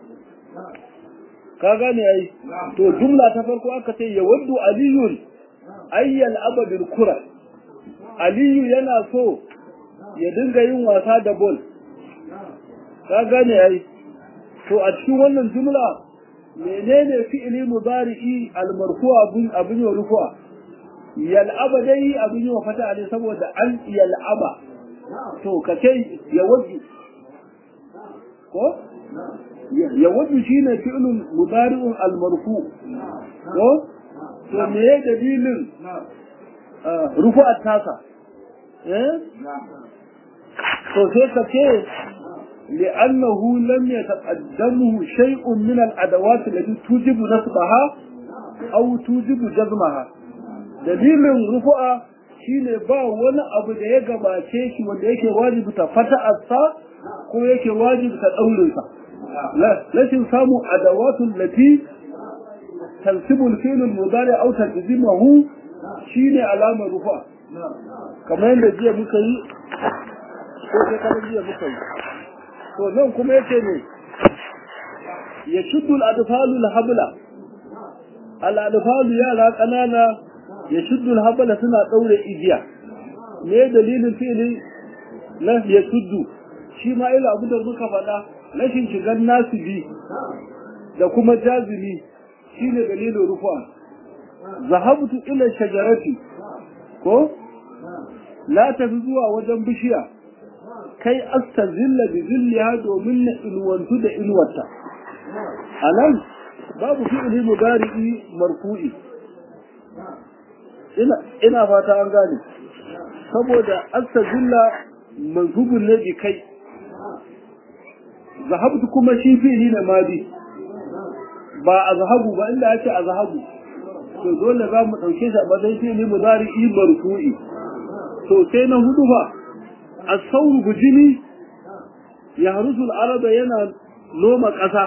A: ka gane ai to jumla ta farko aka ce yawaddu aliyun ayyal abadul kura aliyu yana so ya dinga yin wasa da bol ka gane ai to a cikin wannan jumla menene fi'ili mudari'i al-marfu' abun abun ya rufu'a yal'aba dai abun ya fata ne saboda an yal'aba to kace yawaddu ko yawaddu shine fi'lun mudari'un al-marfu ko to me dalilin rufu'at tasa eh to sai ka ce li'annahu lam yataqaddamu shay'un min al-adawat allati tujibu nasbaha aw tujibu jazmaha dalilin rufu'a shine ba wani abu da ya gabace shi wanda yake wajibi ta fata'arsa ko yake wajibi ta daurinsa rashin samun adawatul lati tansibu al-fi'l al-mudari aw tanzimuhu shine alamar rufa kamar yadda jiya muka yi ko sai kana jiya muka yi to nan kuma yace ne ya shuddu al-adfalu al-habla al-adfalu yara kanana ya shuddu al-habla suna daure igiya me dalilin fi'li na ya shuddu shi ma ila abu da muka faɗa rashin shigar nasibi da kuma jazimi shine dalilin rufa zahabtu ila shajarati ko la tafi zuwa wajen bishiya kai astazilla bi zilliha domin na inuwantu da inuwarta anan babu fi'ili mudari'i marfu'i ina ina fata an gane saboda astazilla mansubun ne bi kai zahabtu kuma shi fi'ili ne madi ba a zahabu ba inda yake a zahabu to dole za mu ɗauke shi a matsayin fi'ili mudari'i marfu'i to sai na hudu ba as-sawru bujini ya harusul araba yana noma ƙasa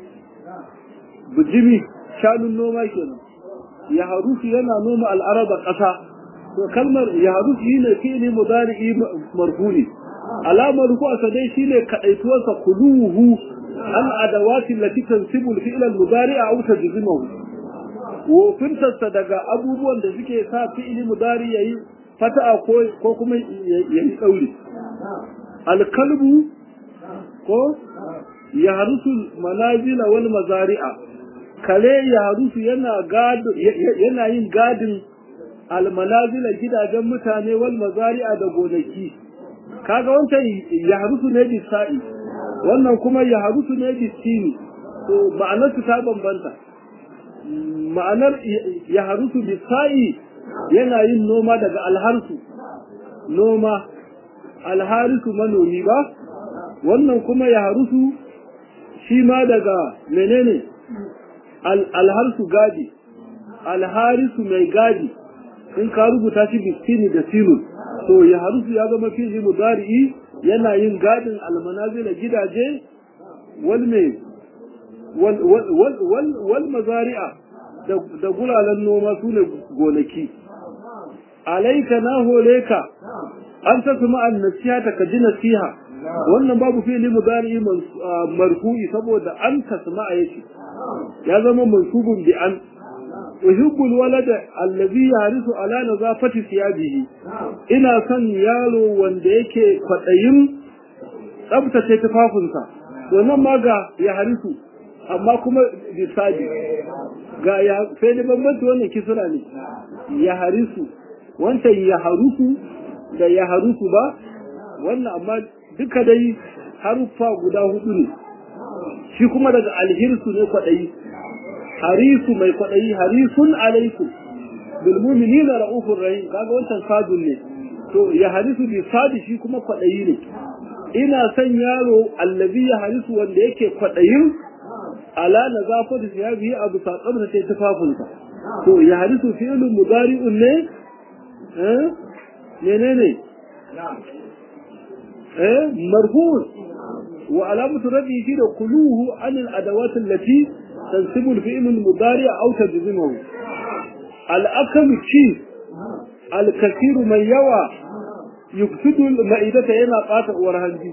A: bujimi shanun noma kenan ya harusu yana noma al'araba ƙasa to kalmar ya harusu shine fi'ili mudari'i marfu'i alamar ku asa dai shine kadaituwarsa kuluhu al adawati allati tansibu al-fi'l al-mudari'a aw tajzimuhu wofintarsa daga abubuwan da suke sa fi'ili mudari yayi fata'a ko ko kuma yayi tsauri alkalbu ko ya harusu manazila wal mazari'a kare ya harusu yana gado yana yin gadin al manazila gidajen mutane wal mazari'a da gonaki kaga wancan ya harusu ne bisa'i wannan kuma ya harusu ne bisini to ma'anar ta bambanta ma'anar ya harusu bisa'i yana yin noma daga alharsu noma alharisu manomi ba wannan kuma ya harusu shi ma daga menene alharsu gadi alharisu mai gadi in ka rubuta shi biskini da sinun to ya harusu ya zama fi'li mudari'i yana yin gadin almanazila gidaje wal me wal mazari'a da gulalan noma su ne gonaki alaika na hore ka an ta kuma an nasiha ta ka ji nasiha wannan babu fi'li mudari marfu'i saboda an tasma'a yake ya zama mansubun bi an uhibbu alwalada allazi yarisu ala nazafati thiyabihi ina son yaro wanda yake kwadayin tsabtace tufafinsa wannan ma ga ya harisu amma kuma bisabi ga ya sai da bambanci wannan kisra ne ya harisu wancan ya harusu da ya harusu ba wannan amma duka dai haruffa guda hudu ne shi kuma daga alhirsu ne kwaɗayi harisu mai kwaɗayi harisun alaikum bil mu'minina ra'ufur rahim kaga wancan sadun ne to ya harisu bi sadi shi kuma kwaɗayi ne ina son yaro allazi ya harisu wanda yake kwaɗayin ala nazafatu siyabihi abu sa tsabtace tufafinsa to ya harisu fi'lun mudari'un ne eh menene eh marfu' wa alamatu rabihi da kuluhu an al-adawat allati tansibu al-fi'l al-mudari' aw tajzimuhu al-aklu ci al-kathir mai yawa yufsidu al-ma'idata yana qata uwar hanji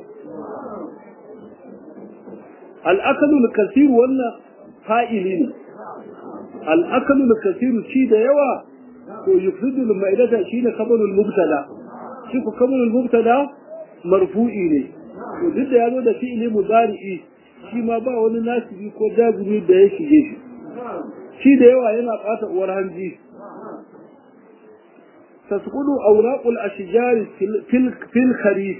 A: al-aklu al-kathir wannan fa'ili ne al-aklu al-kathir ci da yawa to yufsidu al-ma'idata shine kabalul mubtada shi ku kabalul mubtada marfu'i ne to duk da yazo da fi'ili mudari'i shi ma ba wani nasibi ko jazumi da ya shige shi shi da yawa yana ɓata uwar hanji tasqudu awraqul ashjar fil fil kharif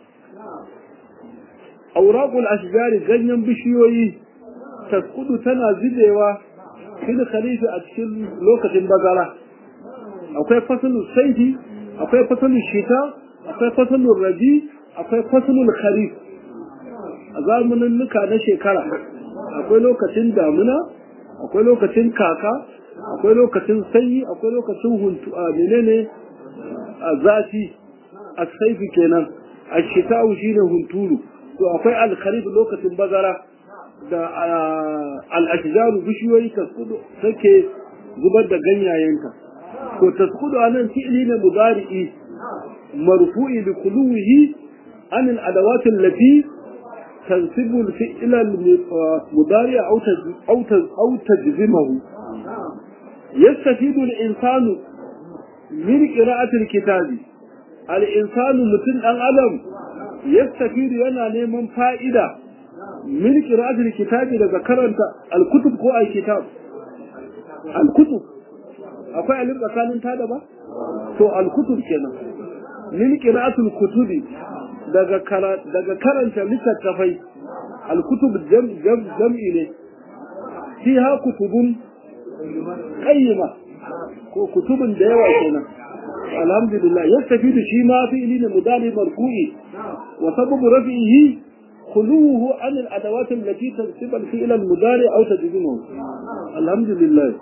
A: awraqul ashjar ganyen bishiyoyi tasqudu tana zidewa fil kharif a cikin lokacin bazara akwai fasalin saidi akwai fasalin shita akwai fasalin rabi akwai fasalin kharif a zamanin nuka na shekara akwai lokacin damuna akwai lokacin kaka akwai lokacin sanyi akwai lokacin huntu a menene a zafi a saifi kenan a shita'u shine hunturu to akwai alkharif lokacin bazara da al'ashijaru bishiyoyi taskudu take zubar da ganyayenta to taskudu anan fi'li ne mudari'i marfu'i bi kuluhi an al-adawat allati تنسب الفعل المضارع أو أو أو تجزمه يستفيد الإنسان من قراءة الكتاب الإنسان مثل الألم يستفيد ينا نيمان فائدة من قراءة الكتاب إذا ذكرت الكتب كو الكتاب الكتب akwai alif tsakanin ta da ba to alkutub kenan min qira'atul kutubi daga daga karanta littattafai alkutub jam'i ne fiha kutubun qayyima ko kutubun da yawa kenan alhamdulillah yastafidu shi ma fi'li ne mudari marfu'i wa sababu rafihi khuluhu an al-adawat allati tansib al-fi'l al-mudari aw tajzimuhu alhamdulillah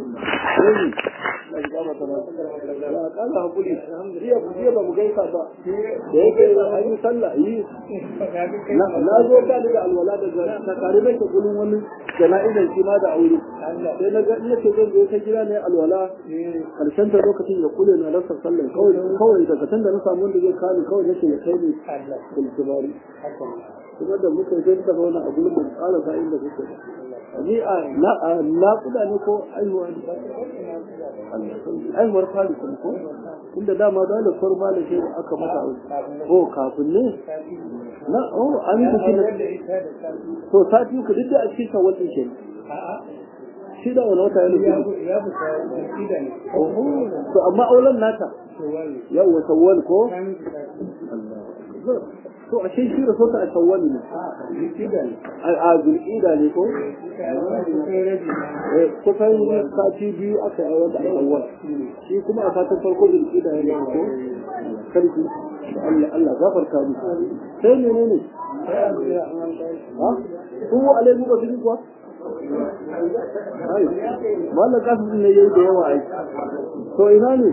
A: kala hakuri jiya jiya ba mu gaisa ba da yake an yi sallah yi na zo ka da alwala da ta tare da gurin wani jana'izar shi ma da aure sai na ga ina ce zan zo ta gida ne alwala karshen ta lokacin da kule na rasa sallah kawai kawai daga tun da na samu wanda zai kani kawai nake ya kai ni kulkubari kuma da muka yi ta zauna a gurin da tsara sa inda kuke ni a na kuda ne ko aihuwa ne aihuwar fari kuma ko inda dama dole farma da shi aka mata ko kafin ne na oh an yi shi to sati ku duk da a cikin shawwal din shi shi da wani wata yana gudu to amma auren nata yau wa shawwal ko to a shi shi rasota a shawwal ne a zulƙida ne ko kusan sati biyu aka yi wata a shawwal shi kuma a fatan farko zulƙida ne ko sarki Allah Allah gafarta mu sai ne ne ne ha ko alaihi wa sallam kuwa Mallan kasu ne yayi da yawa ai. To ina ne?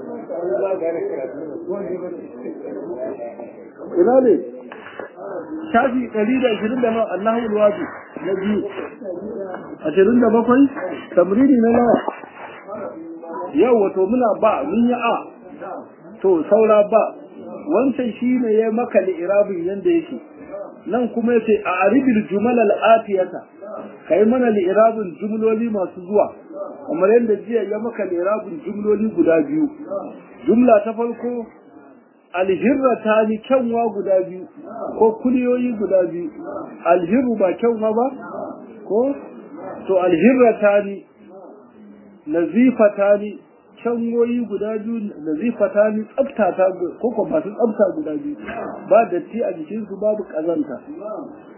A: Ina ne? Shafi ɗari da ashirin da nawa Allahu alwaji na biyu. Ashirin da bakwai tamrini na nawa. Yau wato muna ba mun yi a. To saura ba. Wancan shi ne ya maka li'irabin yanda yake. Nan kuma yace a aribil jumal al-atiyata. kai mana li'irabin jumloli masu zuwa kamar yadda jiya ya maka li'irabin jumloli guda biyu jumla ta farko alhirra ta ni kyanwa guda biyu ko kuliyoyi guda biyu alhirru ba kyanwa ba ko to alhirra ta ni nazifa ta ni kyanwoyi guda biyu nazifa ta ni tsafta ta ko ko masu tsafta guda biyu ba datti a jikinsu babu kazanta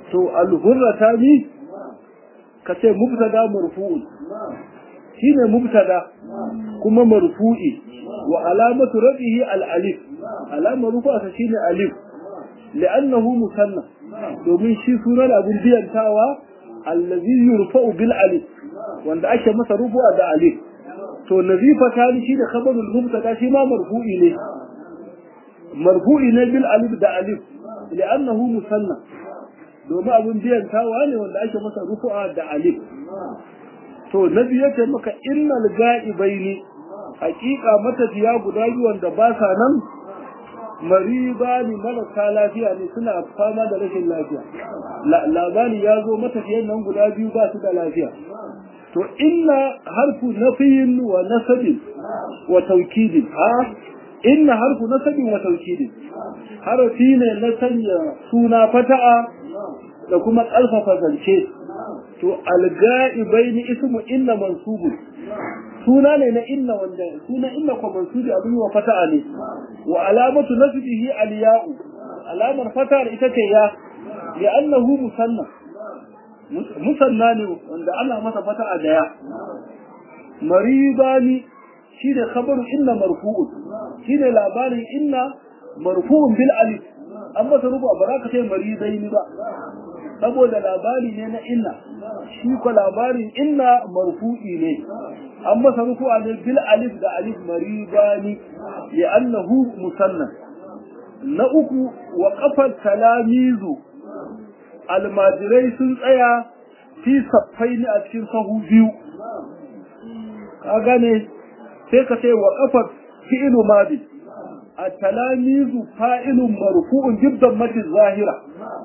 A: to alhurrata ni ka ce mubtada marfu'un shine mubtada kuma marfu'i wa alamatu rafihi al-alif alamar rufa shine alif li'annahu musanna domin shi sunan abun biyantawa allazi yurfa'u bil alif wanda ake masa rufu'a da alif to nazifa tani shi da khabarul mubtada shi ma marfu'i ne marfu'i ne bil alif da alif li'annahu musanna domin abun biyantawa ne wanda ake masa rufu'a da alif to nabi yace maka innal ga'ibaini hakika matafiya guda biyu wanda ba sa nan mariba ne marasa lafiya ne suna fama da rashin lafiya labari ya zo matafiyan nan guda biyu ba su da lafiya to inna harfu nafiyin wa nasabin wa taukidin ha inna harfu nasabin wa taukidin harafi ne na sanya suna fata'a da kuma ƙarfafa zance to alga'ibaini ismu inna mansubun suna ne na inna wanda suna inna ko mansubi abin wa fata'a ne wa alamatu nasbihi aliya'u alamar fata'a ita ce ya li'annahu musanna musanna ne wanda ana masa fata'a da ya maribani shi ne khabaru inna marfu'un shi ne labarin inna marfu'un bil alif an masa rubu ba za ka ce maribaini ba saboda labari ne na inna shi ko labarin inna marfu'i ne an masa rufu'a ne bil alif da alif maribani ya annahu musannan na uku wa kafar talamizu almajirai sun tsaya fi saffai ne a cikin sahu biyu ka gane sai ka ce wa kafar fi'ilu madi a talamizu fa'ilun marfu'un jibdan mati zahira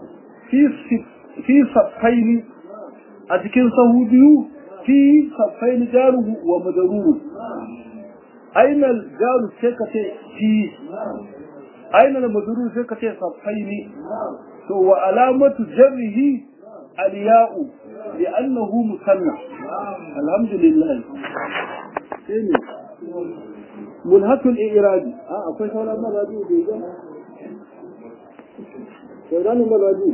A: fi saffaini a cikin sahu biyu fi saffaini jaruhu wa madaruru ainal jaru sai ka ce fi ainal madaruru sai ka ce saffaini to wa alamatu jarrihi aliya'u li'annahu musanna alhamdulillah sai ne mulhatul i'rabi a akwai sauran mazaji da ya sauran mazaji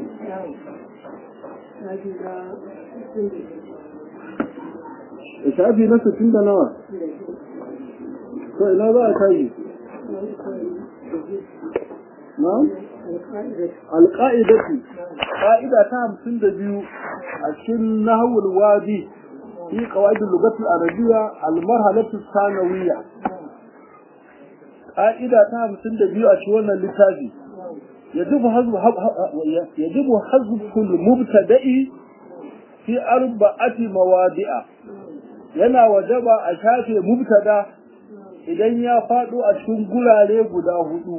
A: shafi na sittin da nawa to ina za a tashi na alƙa'idatu ƙa'ida ta hamsin da biyu a cikin nahawul wadi fi qawaidul lughati al-arabiyya al-marhalatu sanawiyya ƙa'ida ta hamsin da biyu a cikin wannan littafi يجب حذف يجب حذف المبتدأ في أربعة مواضع yana wajaba a shafe mubtada idan ya faɗo a cikin gurare guda hudu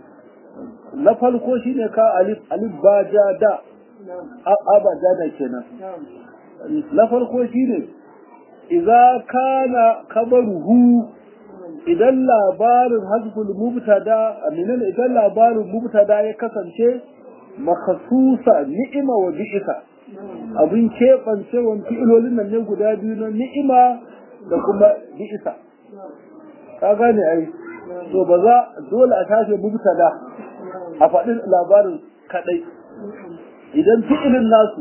A: na farko shine ka alif alif ba ja da abada da kenan na farko shine idza kana kabaruhu idan labarin hasbul mubtada aminan idan labarin mubtada ya kasance makhsusa ni'ima wa bi'isa abin keɓancewan fi'ilolin nan ne guda biyu na ni'ima da kuma bi'isa ka gane ai to ba za dole a tashi mubtada a faɗin labarin kaɗai idan fi'ilin nasu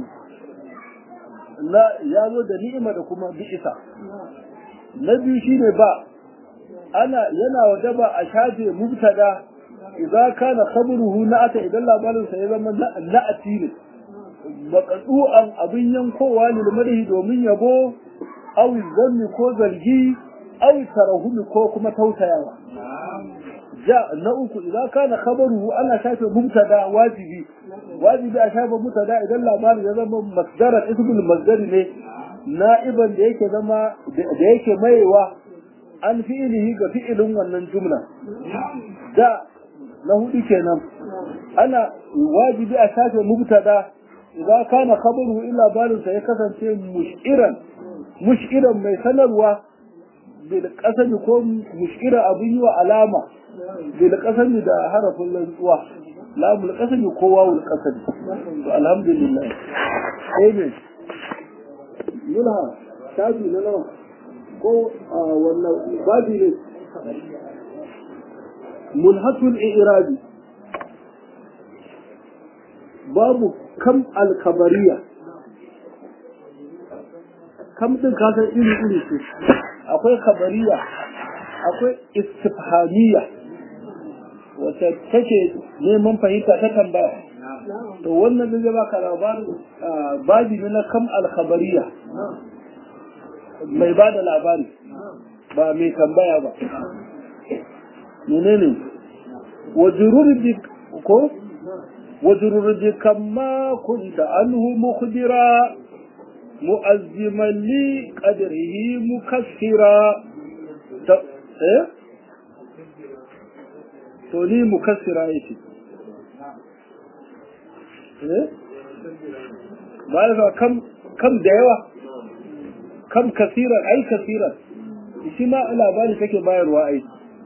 A: na ya zo da ni'ima da kuma bi'isa na biyu shine ba ana yana wajaba a shafe mubtada idza kana khabruhu na'ata idan labarin sa ya zama na'ati ne maqdu'an abin yankowa ne madahi domin yabo aw zanni ko zargi aw tarahumi ko kuma tautayawa ja na uku idza kana khabaruhu ana shafe mubtada wajibi wajibi a shafe mubtada idan labarin ya zama masdaran ismul masdari ne na'iban da yake zama da yake maiwa an fi'ilihi ga fi'ilin wannan jumla da na hudu kenan ana wajibi a shafe mubtada idza kana khabaruhu illa balin sa ya kasance mushiran mushiran mai sanarwa bil qasami ko mushira abin yi wa alama bil qasami da harafin rantsuwa lamul qasami ko wawul qasami to alhamdulillah amen mulha shafi na nawa ko wannan babi ne mulhatul i'rabi babu kam alkabariya kam din kasar iri iri ce akwai kabariya akwai istifhamiya wacce take neman fahimta ta tambaya to wannan da zai baka labarin babi ne na kam alkhabariya mai ba da labari ba mai tambaya ba menene wajurur bi ko wajurur bi kamma kunta anhu mukhbira mu'azziman li qadrihi mukassira eh to ni mukassira yake ba ya kam kam da yawa kam kasiran ai kasiran shi ma labari take bayarwa ai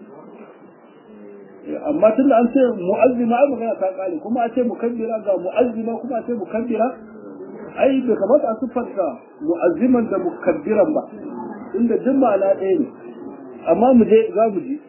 A: amma tun da an ce mu'azzima ai magana ta kare kuma a ce mukabbira ga mu'azzima kuma a ce mukabbira ai bai kamata a siffarta mu'azziman da mukabbiran ba inda duk ma'ana ɗaya ne amma mu je za mu ji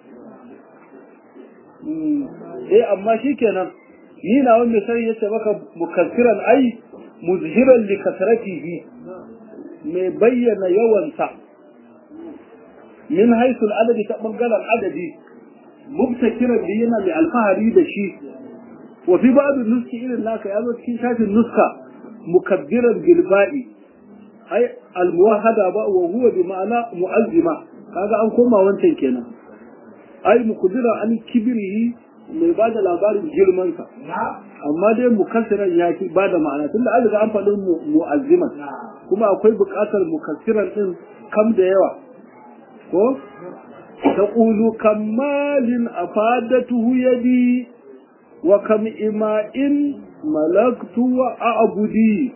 A: eh amma shikenan ni na wanda sai yace maka mukaffiran ai muzhiran li kasratihi mai bayyana yawansa min haythu al-adadi ta bangaren adadi mubtakiran bi yana mai alfahari da shi wa fi ba'd nuski irin naka ya zo cikin shafin nuska mukabbiran bil ba'i ai al-muwahhada ba wa huwa bi ma'ana mu'azzima kaga an koma wancan kenan ai mukudira an kibirihi mai ba da labarin girmansa amma dai mukassiran ya fi ba da ma'ana tunda an riga an faɗin mu'azziman kuma akwai buƙatar mukassiran ɗin kam da yawa ko ta ƙulu kammalin a fadatuhu yadi wa kam ima'in malaktu wa a'budi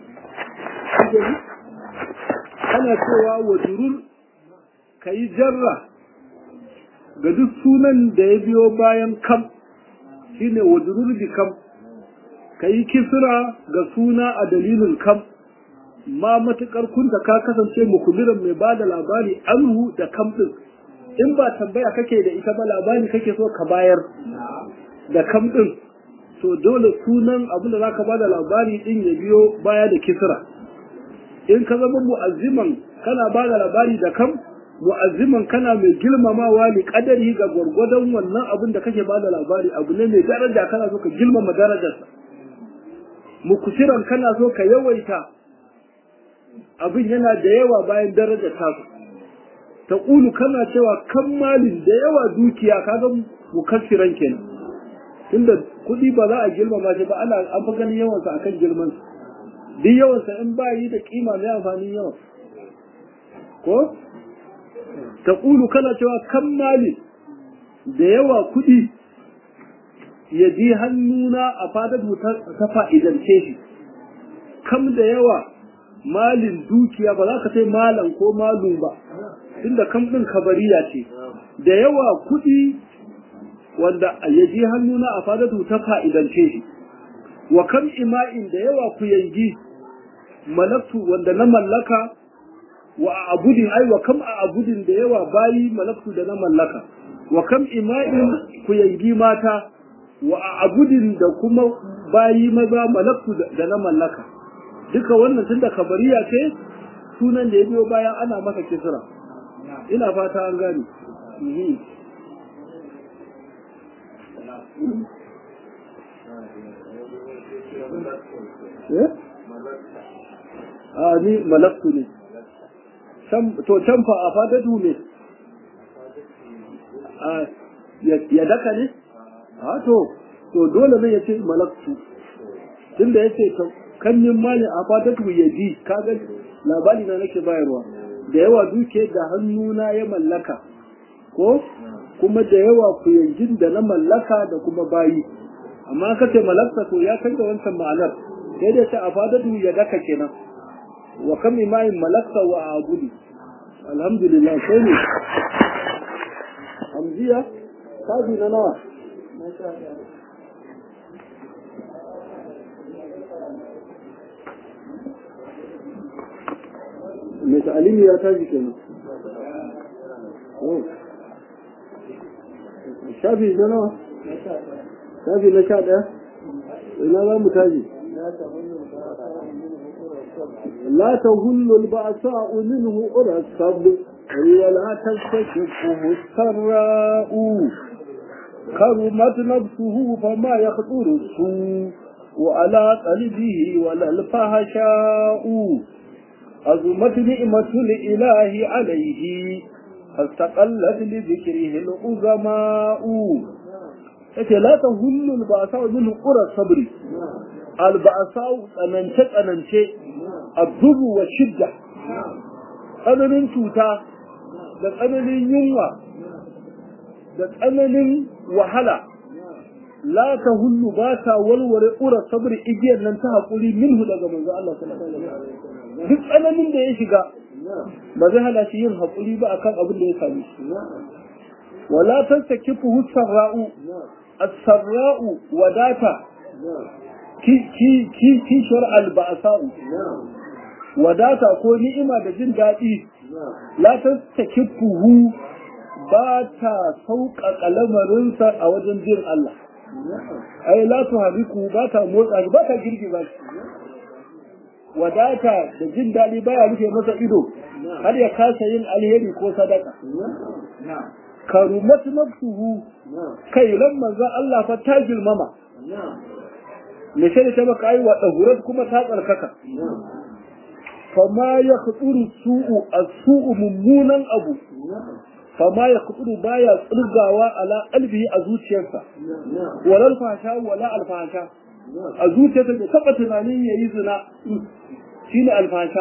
A: ana cewa wa durur kayi jarra ga duk sunan da ya biyo bayan kam shine wajurur bi kam kayi kisra ga suna a dalilin kam ma matukar kunta ka kasance mukuliran mai bada labari anhu da kam din in ba tambaya kake da ita ba labari kake so ka bayar da kam din to dole sunan abin da zaka bada labari din ya biyo baya da kisra in ka zama mu'azziman kana bada labari da kam mu'azziman kana mai girmamawa li kadari ga gwargwadon wannan abin da kake bada labari abu ne mai daraja kana so ka girmama darajarsa mukusiran kana so ka yawaita abin yana da yawa bayan darajar ta ta ƙulu kana cewa kammalin da yawa dukiya kaga mukassiran kenan tunda kuɗi ba za a girmama shi ba ana an fi ganin yawansa akan girman duk yawansa in ba yi da kima mai amfanin yawa ko taƙulu kana cewa kan mali da yawa kuɗi ya ji hannuna a fadadu ta fa'idance shi kam da yawa malin dukiya ba za ka sai malan ko malum ba tunda kam ɗin kabariya ce da yawa kuɗi wanda ya ji hannuna a fadadu ta fa'idance shi wa kam ima'in da yawa ku yangi malaktu wanda na mallaka wa abudin ai wa kam a abudin da yawa bayi malaktu da na mallaka wa kam ima'in ku yangi mata wa abudin da kuma bayi maza malaktu da na mallaka duka wannan tun da kabariya ce sunan da ya biyo bayan ana masa kisra ina fata an gane a ni malaktu ne to can fa a fadatu ne ya daka ne a to to dole ne ya ce malaktu tunda ya ce kanyin mali a fadatu ya ji kaga labari na nake bayarwa da yawa duke da hannuna ya mallaka ko kuma da yawa kuyangin da na mallaka da kuma bayi amma ka ce malakta to ya canza wancan ma'anar sai da ta a fadatu ya daka kenan wa kam imayin malakta wa abudu alhamdulillah sai ne hamziya kaji na nawa mai ta'alimi ya taji kenan shafi na nawa shafi na sha ɗaya ina za mu taji لا تهل البأساء منه أرى الصبر ولا تستشفه السراء كرمت نفسه فما يخطر السوء وعلى قلبه ولا الفحشاء أزمت نعمة الإله عليه فاستقلت لذكره العظماء yake la ta hullul ba sa min qura sabri al ba'sa tsanance tsanance adubu wa shidda tsananin cuta da tsananin yunwa da tsananin wahala la ta hullu ba ta walware qura sabri igiyar nan ta hakuri minhu daga manzo Allah sallallahu alaihi wasallam duk tsananin da ya shiga ba zai hana shi yin hakuri ba akan abin da ya same shi wala tansakifu sarra'u as-sarra'u wadata ki ki ki kishar alba'sa'u wadata ko ni'ima da jin daɗi la tansakifu ba ta sauƙaƙa lamarinsa a wajen jin Allah ai la tuhariku ba ta motsa ba ta girgiza shi wadata da jin daɗi baya rufe masa ido har ya kasa yin alheri ko sadaka karumat nafsuhu kai ran manzon Allah fa ta girmama me sai ta baka yi wa dahurat kuma ta tsarkaka fama ya khuturu su'u as-su'u mummunan abu fama ya khuturu baya tsirgawa ala qalbihi a zuciyarsa walal fasha wala alfasha a zuciyarsa da taba tunanin yayi zina shine alfasha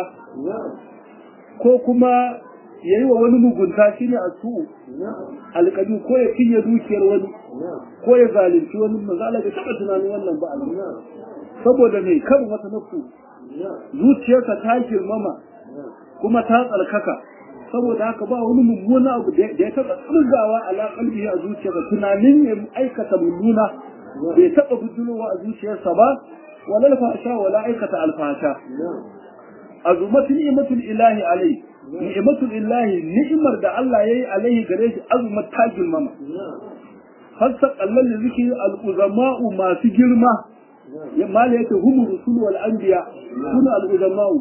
A: ko kuma ya yi wa wani mugunta shi ne a su alƙadu ko ya cinye dukiyar wani ko ya zalunci wani mazala ga taɓa tunanin wannan ba saboda mai kan wata nafsu zuciyarsa ta girmama kuma ta tsarkaka saboda haka ba wani mummuna abu da ya taɓa tsirgawa a kalbi a zuciyarsa tunanin ya aikata mummuna bai taɓa bujulowa a zuciyarsa ba wala alfasha wala aikata alfasha azumatul ni'matul ilahi alai ni'matul ilahi ni'mar da Allah yayi alaihi gare shi azumat ta girmama hasa kallon da zikiri al-uzama'u masu girma ya mala yake hum rusul wal anbiya sunu al-uzama'u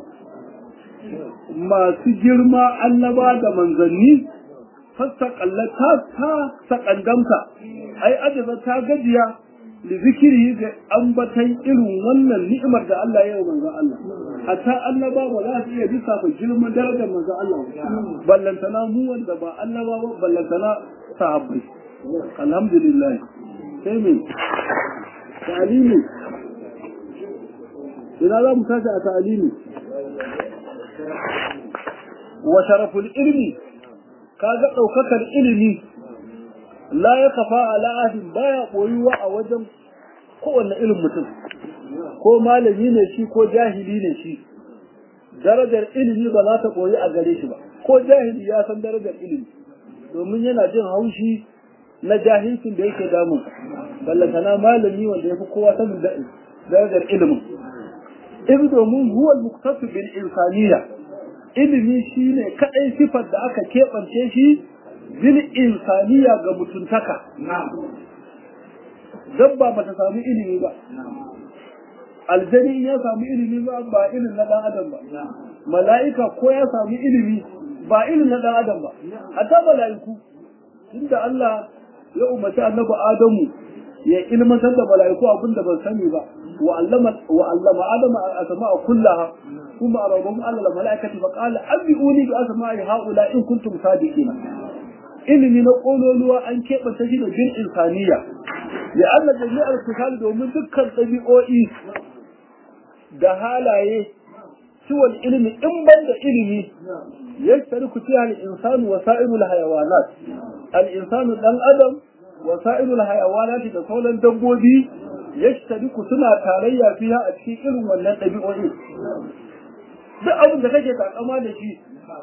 A: masu girma annaba da manzanni hasa kallata ta sakandamta ai ajaza ta gajiya da zikiri ga ambatan irin wannan ni'imar da Allah ya yi manzo Allah hatta annaba ba za su iya lissafa girman darajar manzo Allah ballantana mu wanda ba annaba ba ballantana sahabbai alhamdulillah sai me ta'alimi ina za mu tashi a ta'alimi wa sharaful ilmi kaga daukakar ilimi la ya kafa ala ahadin baya koyuwa a wajen kowanne irin mutum ko malami ne shi ko jahili ne shi darajar ilimi ba za ta koyi a gare shi ba ko jahili ya san darajar ilimi domin yana jin haushi na jahilcin da yake damun ballantana malami wanda ya fi kowa sanin darajar ilimin in domin huwa muktasu bil insaniya ilimi shine kadai sifar da aka keɓance shi bil insaniya ga mutuntaka dabba ba ta samu ilimi ba aljani ya samu ilimi ba ba irin na dan adam ba mala'ika ko ya samu ilimi ba irin na dan adam ba hatta mala'iku tunda Allah ya umarci annabi Adamu ya ilmantar da mala'iku abin da ban sani ba wa allama wa allama adama asma'a kullaha kuma arabum alla mala'ikati fa qala abiuni bi asma'i haula in kuntum sadiqina ilimi na kololuwa an keɓanta shi da bin insaniya ya Allah jami'ar kusal domin dukkan ɗabi'o'i da halaye ciwon ilimi in ban da ilimi ya shari ku ciya al'insanu wa sa'irul hayawanat al'insanu ɗan adam wa sa'irul hayawanat da sauran dabbobi ya shari ku suna tarayya fiya a cikin irin wannan ɗabi'o'i duk abin da kake takama da shi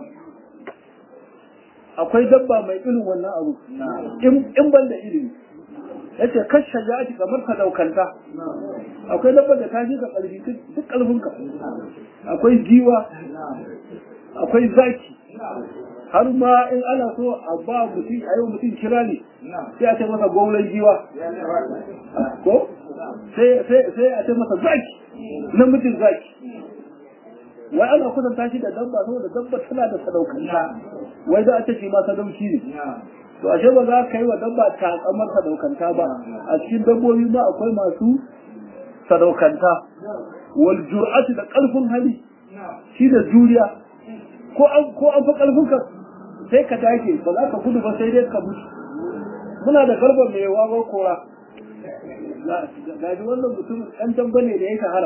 A: akwai dabba mai irin wannan abu in ban da ilimi yace kan shaja'ati kamar ka daukanta akwai dabba da ta ji ka kalbi duk kalbinka akwai giwa akwai zaki har ma in ana so a ba mutum a yau mutum kira ne sai a ce masa gwamnan giwa ko sai a ce masa zaki namijin zaki wai ana kusanta shi da dabba saboda dabba tana da sadaukanta wai za a ce shi ma sadauki ne to ashe ba za ka yi wa dabba takamar sadaukanta ba a cikin dabbobi ma akwai masu sadaukanta wal jur'atu da karfin hali shi da juriya ko an ko an fa karfin ka sai ka take ba za ka gudu ba sai dai ka mutu muna da garba mai wawa kora ga ji wannan mutum ɗan damba ne da ya shahara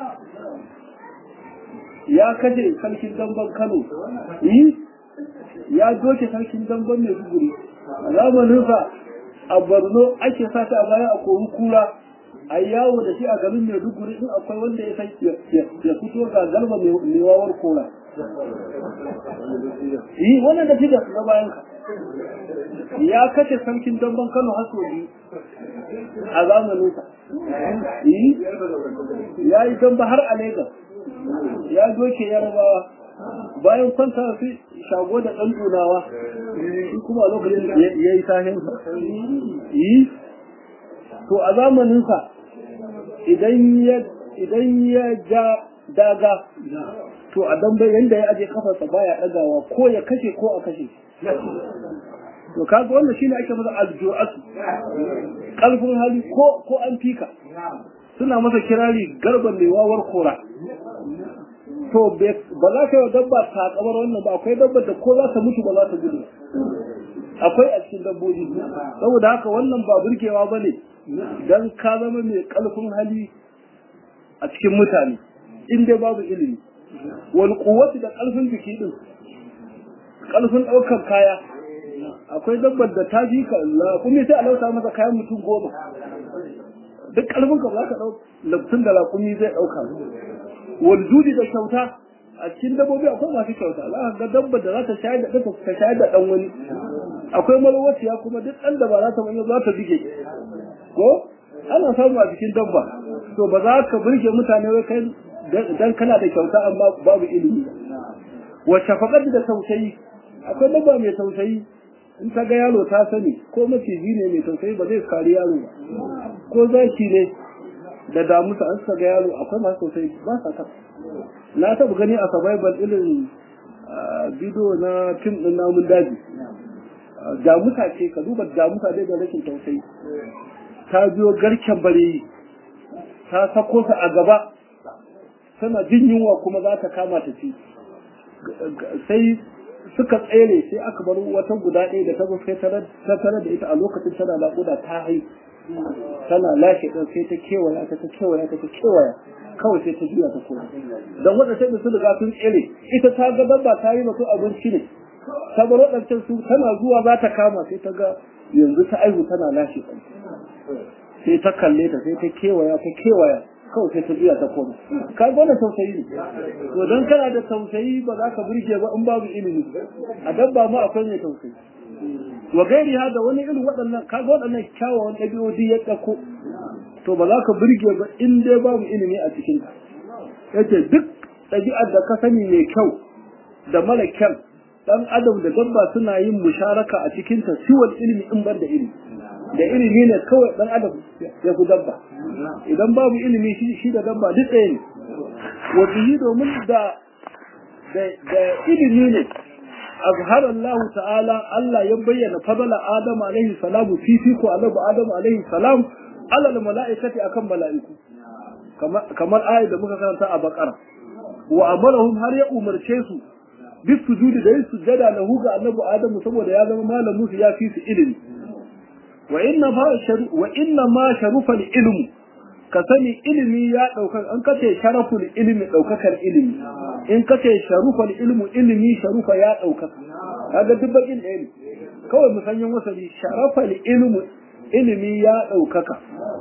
A: ya kaje sarkin damban kano yi ya doke sarkin damban mai duguri a zamaninsa a borno ake sa ta a baya a kori kura a yawo da shi a garin mai duguri in akwai wanda ya san ya fito ga garba mai wawar kora yi wannan da shi da na bayan ka ya kashe sarkin damban kano haso biyu a zamaninsa ya yi damba har a Legas ya doke yarabawa bayan kwanta su shago da ɗan tunawa shi kuma a lokacin ya yi sahinsa yi to a zamaninsa idan ya ja daga to a dambe yadda ya aje kafarsa baya ɗagawa ko ya kashe ko a kashe to kaga wannan shine ake masa aljuatu kalfin hali ko ko an fika suna masa kirari garban mai wawar kora to ba za ka yi dabba ta kamar wannan ba akwai dabba da ko za ta mutu ba za ta gudu akwai a cikin dabbobi saboda haka wannan ba burgewa ba ne don ka zama mai kalfin hali a cikin mutane in dai babu ilimi wal kuwati da kalfin jiki din kalfin ɗaukar kaya akwai dabbar da ta ji ka kuma sai a lauta masa kayan mutum goma duk kalbin ka za ka dau labtun da raƙumi zai ɗauka wal judi da kyauta a cikin dabbobi akwai masu kyauta za ka ga dabbar da za ta shayar da ɗanka ta shayar da ɗan wani akwai malwaciya kuma duk ɗan da ba za ta wani za ta bige ko ana samu a cikin dabba to ba za ka burge mutane wai kai dan kana da kyauta amma babu ilimi wa shafaqat da tausayi akwai dabba mai tausayi in ta ga yaro ta sani ko maciji ne mai tausayi ba zai kari yaro ba ko zaki ne da damusa an ga yaro akwai masu tausayi ba sa ta na taɓa gani a survival irin bidiyo na fim ɗin namun daji damusa ce ka duba damusa dai da rashin tausayi ta biyo garken bareyi ta sako ta a gaba tana jin yunwa kuma za ta kama ta ci sai suka tsere sai aka bar wata guda ɗaya da ta zo sai ta tare da ita a lokacin tana naƙuda ta hai tana lashe ɗan sai ta kewaya ta ta kewaya ta ta kewaya kawai sai ta juya ta koma don waɗancan da su riga sun tsere ita ta ga dabba ta yi masu abinci ne ta bar waɗancan su tana zuwa za ta kama sai ta ga yanzu ta aihu tana lashe ɗan sai ta kalle ta sai ta kewaya ta kewaya kawai sai ta juya ta koma ka ga wannan tausayi ne to dan kana da tausayi ba za ka burge ba in babu ilimi a dabba ma akwai mai tausayi wa gairi da wani irin waɗannan ka ga waɗannan kyawawan ɗabi'o'i ya ɗauko to ba za ka burge ba in dai babu ilimi a cikin ka yace duk ɗabi'ar da ka sani mai kyau da mara kyau dan adam da dabba suna yin musharaka a cikin ta siwal ilimi in bar da ilimi da ilimi ne kawai dan adam ya ku dabba idan babu ilimi shi shi da dabba duk ɗaya ne wa bihi domin da da ilimi ne azhara Allah ta'ala Allah ya bayyana fadala Adam alaihi salamu fifiko annabi Adam alaihi salam ala mala'ikati akan mala'iku kamar ayat da muka karanta a Baqara wa amarahum har ya umarce su bis sujudi da yin sujada lahu ga annabi Adam saboda ya zama malamin su ya fi su ilimi wa inna ma wa inna ma sharufa ilmu ka sani ilimi ya ɗaukar an kace sharaful ilimi ɗaukakar ilimi in kace sharufal ilmu ilimi sharufa ya ɗaukaka kaga duk bakin ɗaya ne kawai mu sanyin wasali sharafal ilmu ilimi ya ɗaukaka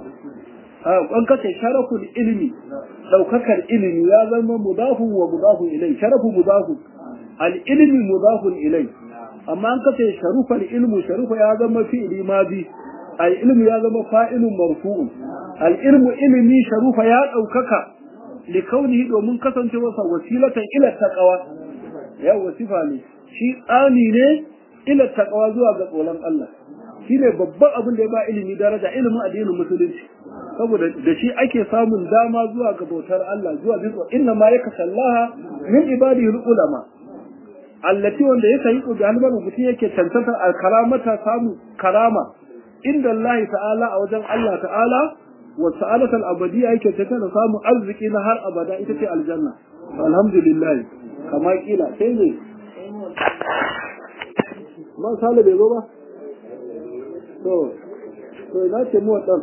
A: an kace sharaful ilimi ɗaukakar ilimi ya zama mudafun wa mudafun ilai sharafu mudafun al ilmi mudafun ilai amma an kace sharufal ilmu sharufa ya zama fi'li madi al ilmu ya zama fa'ilun marfu'un al ilmu ilmi sharufa ya daukaka li kaunihi domin kasancewarsa wasilatan ila taqwa ya wasifa ne shi tsani ne ila taqwa zuwa ga tsoron Allah shine babban abin da ya ba ilimi daraja ilimin addinin musulunci saboda da shi ake samun dama zuwa ga bautar Allah zuwa bisa inna ma yakasallaha min ibadihi ulama allati wanda yake yi da halbar mutum yake tantance al-karamata samu karama inda Allah ta'ala a wajen Allah ta'ala wa sa'alatul abadiyya yake tantance samu arziki na har abada ita ce aljanna alhamdulillah kama kila sai ne ma sale bai zo ba to to ina ce mu wadan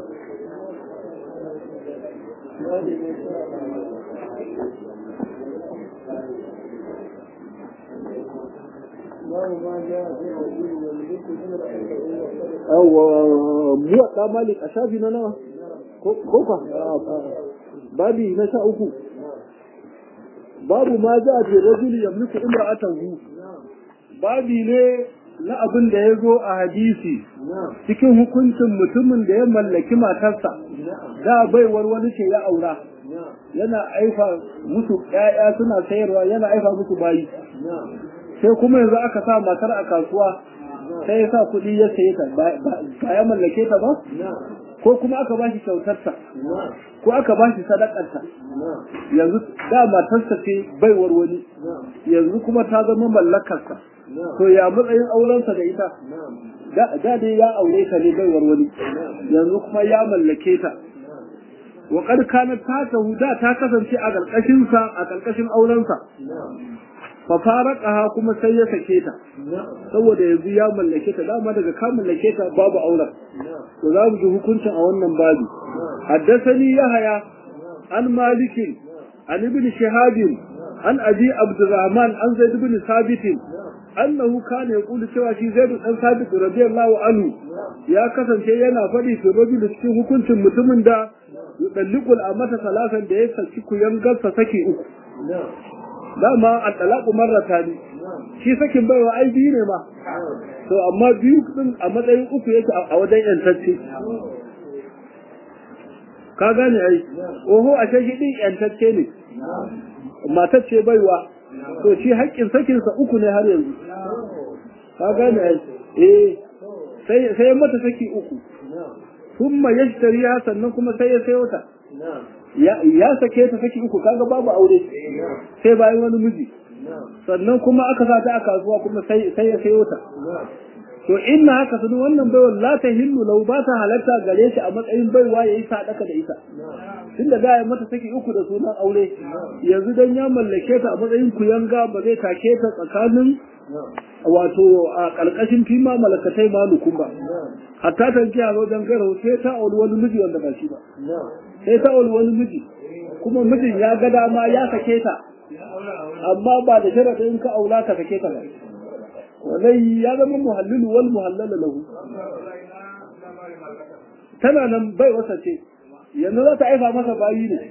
A: muwaɗa malik a shafi na nawa ko ka babi na sha uku babu ma za a ce rajuli yamliku imra'atahu babi ne na abin da ya zo a hadisi cikin hukuncin mutumin da ya mallaki matarsa da baiwar wani ce ya aura yana aifa musu ƴaƴa suna sayarwa yana aifa musu bayi sai kuma yanzu aka sa matar a kasuwa sai ya sa kuɗi ya saye ta ba ya mallake ta ba ko kuma aka ba shi kyautarta ko aka ba shi sadakarta yanzu da matarsa ce baiwar wani yanzu kuma ta zama mallakarsa to ya matsayin aurensa da ita da dai ya aure ta ne baiwar wani yanzu kuma ya mallake ta wa kad kana ta da ta kasance a karkashin sa a karkashin aurensa fa faraqaha kuma sai ya sake ta saboda yanzu ya mallake ta dama daga ka mallake ta babu auren to za mu ji hukuncin a wannan babi haddathani yahaya an malikin an ibn shihab an abi abdurrahman an zaid ibn sabit annahu kana yaqulu cewa shi zaid dan sabit radiyallahu anhu ya kasance yana faɗi fi rajul cikin hukuncin mutumin da yudalliqul amata salasan da ya saki kuyangarsa saki uku dama a talaku marrata ne shi sakin baiwa ai biyu ne ma to amma biyu din a matsayin uku yake a wajen yantacce ka gane ai oho a shi din yantacce ne matar ce baiwa to shi haƙƙin sakinsa uku ne har yanzu ka gane ai eh sai sai mata saki uku kuma yashtariya sannan kuma sai ya sayo ta ya sake ta saki uku kaga babu aure sai bayan wani miji sannan kuma aka sa ta a kasuwa kuma sai sai ya sayo ta to inna haka sunu wannan baiwa la ta hillu lau ba ta halatta gare shi a matsayin baiwa yayi sadaka da ita tunda da ya mata saki uku da sunan aure yanzu dan ya mallake ta a matsayin kuyanga ba zai take ta tsakanin wato a ƙarƙashin fima malakatai malukun ba hatta ta ji a wajen gara sai ta auri wani miji wanda ba shi ba sai ta auri wani miji kuma mijin ya ga dama ya sake ta amma ba da sharaɗin ka aula ka sake ta ba walai ya zama muhallilu wal muhallala lahu tana nan bai wasa ce yanzu za ta aifa masa bayi ne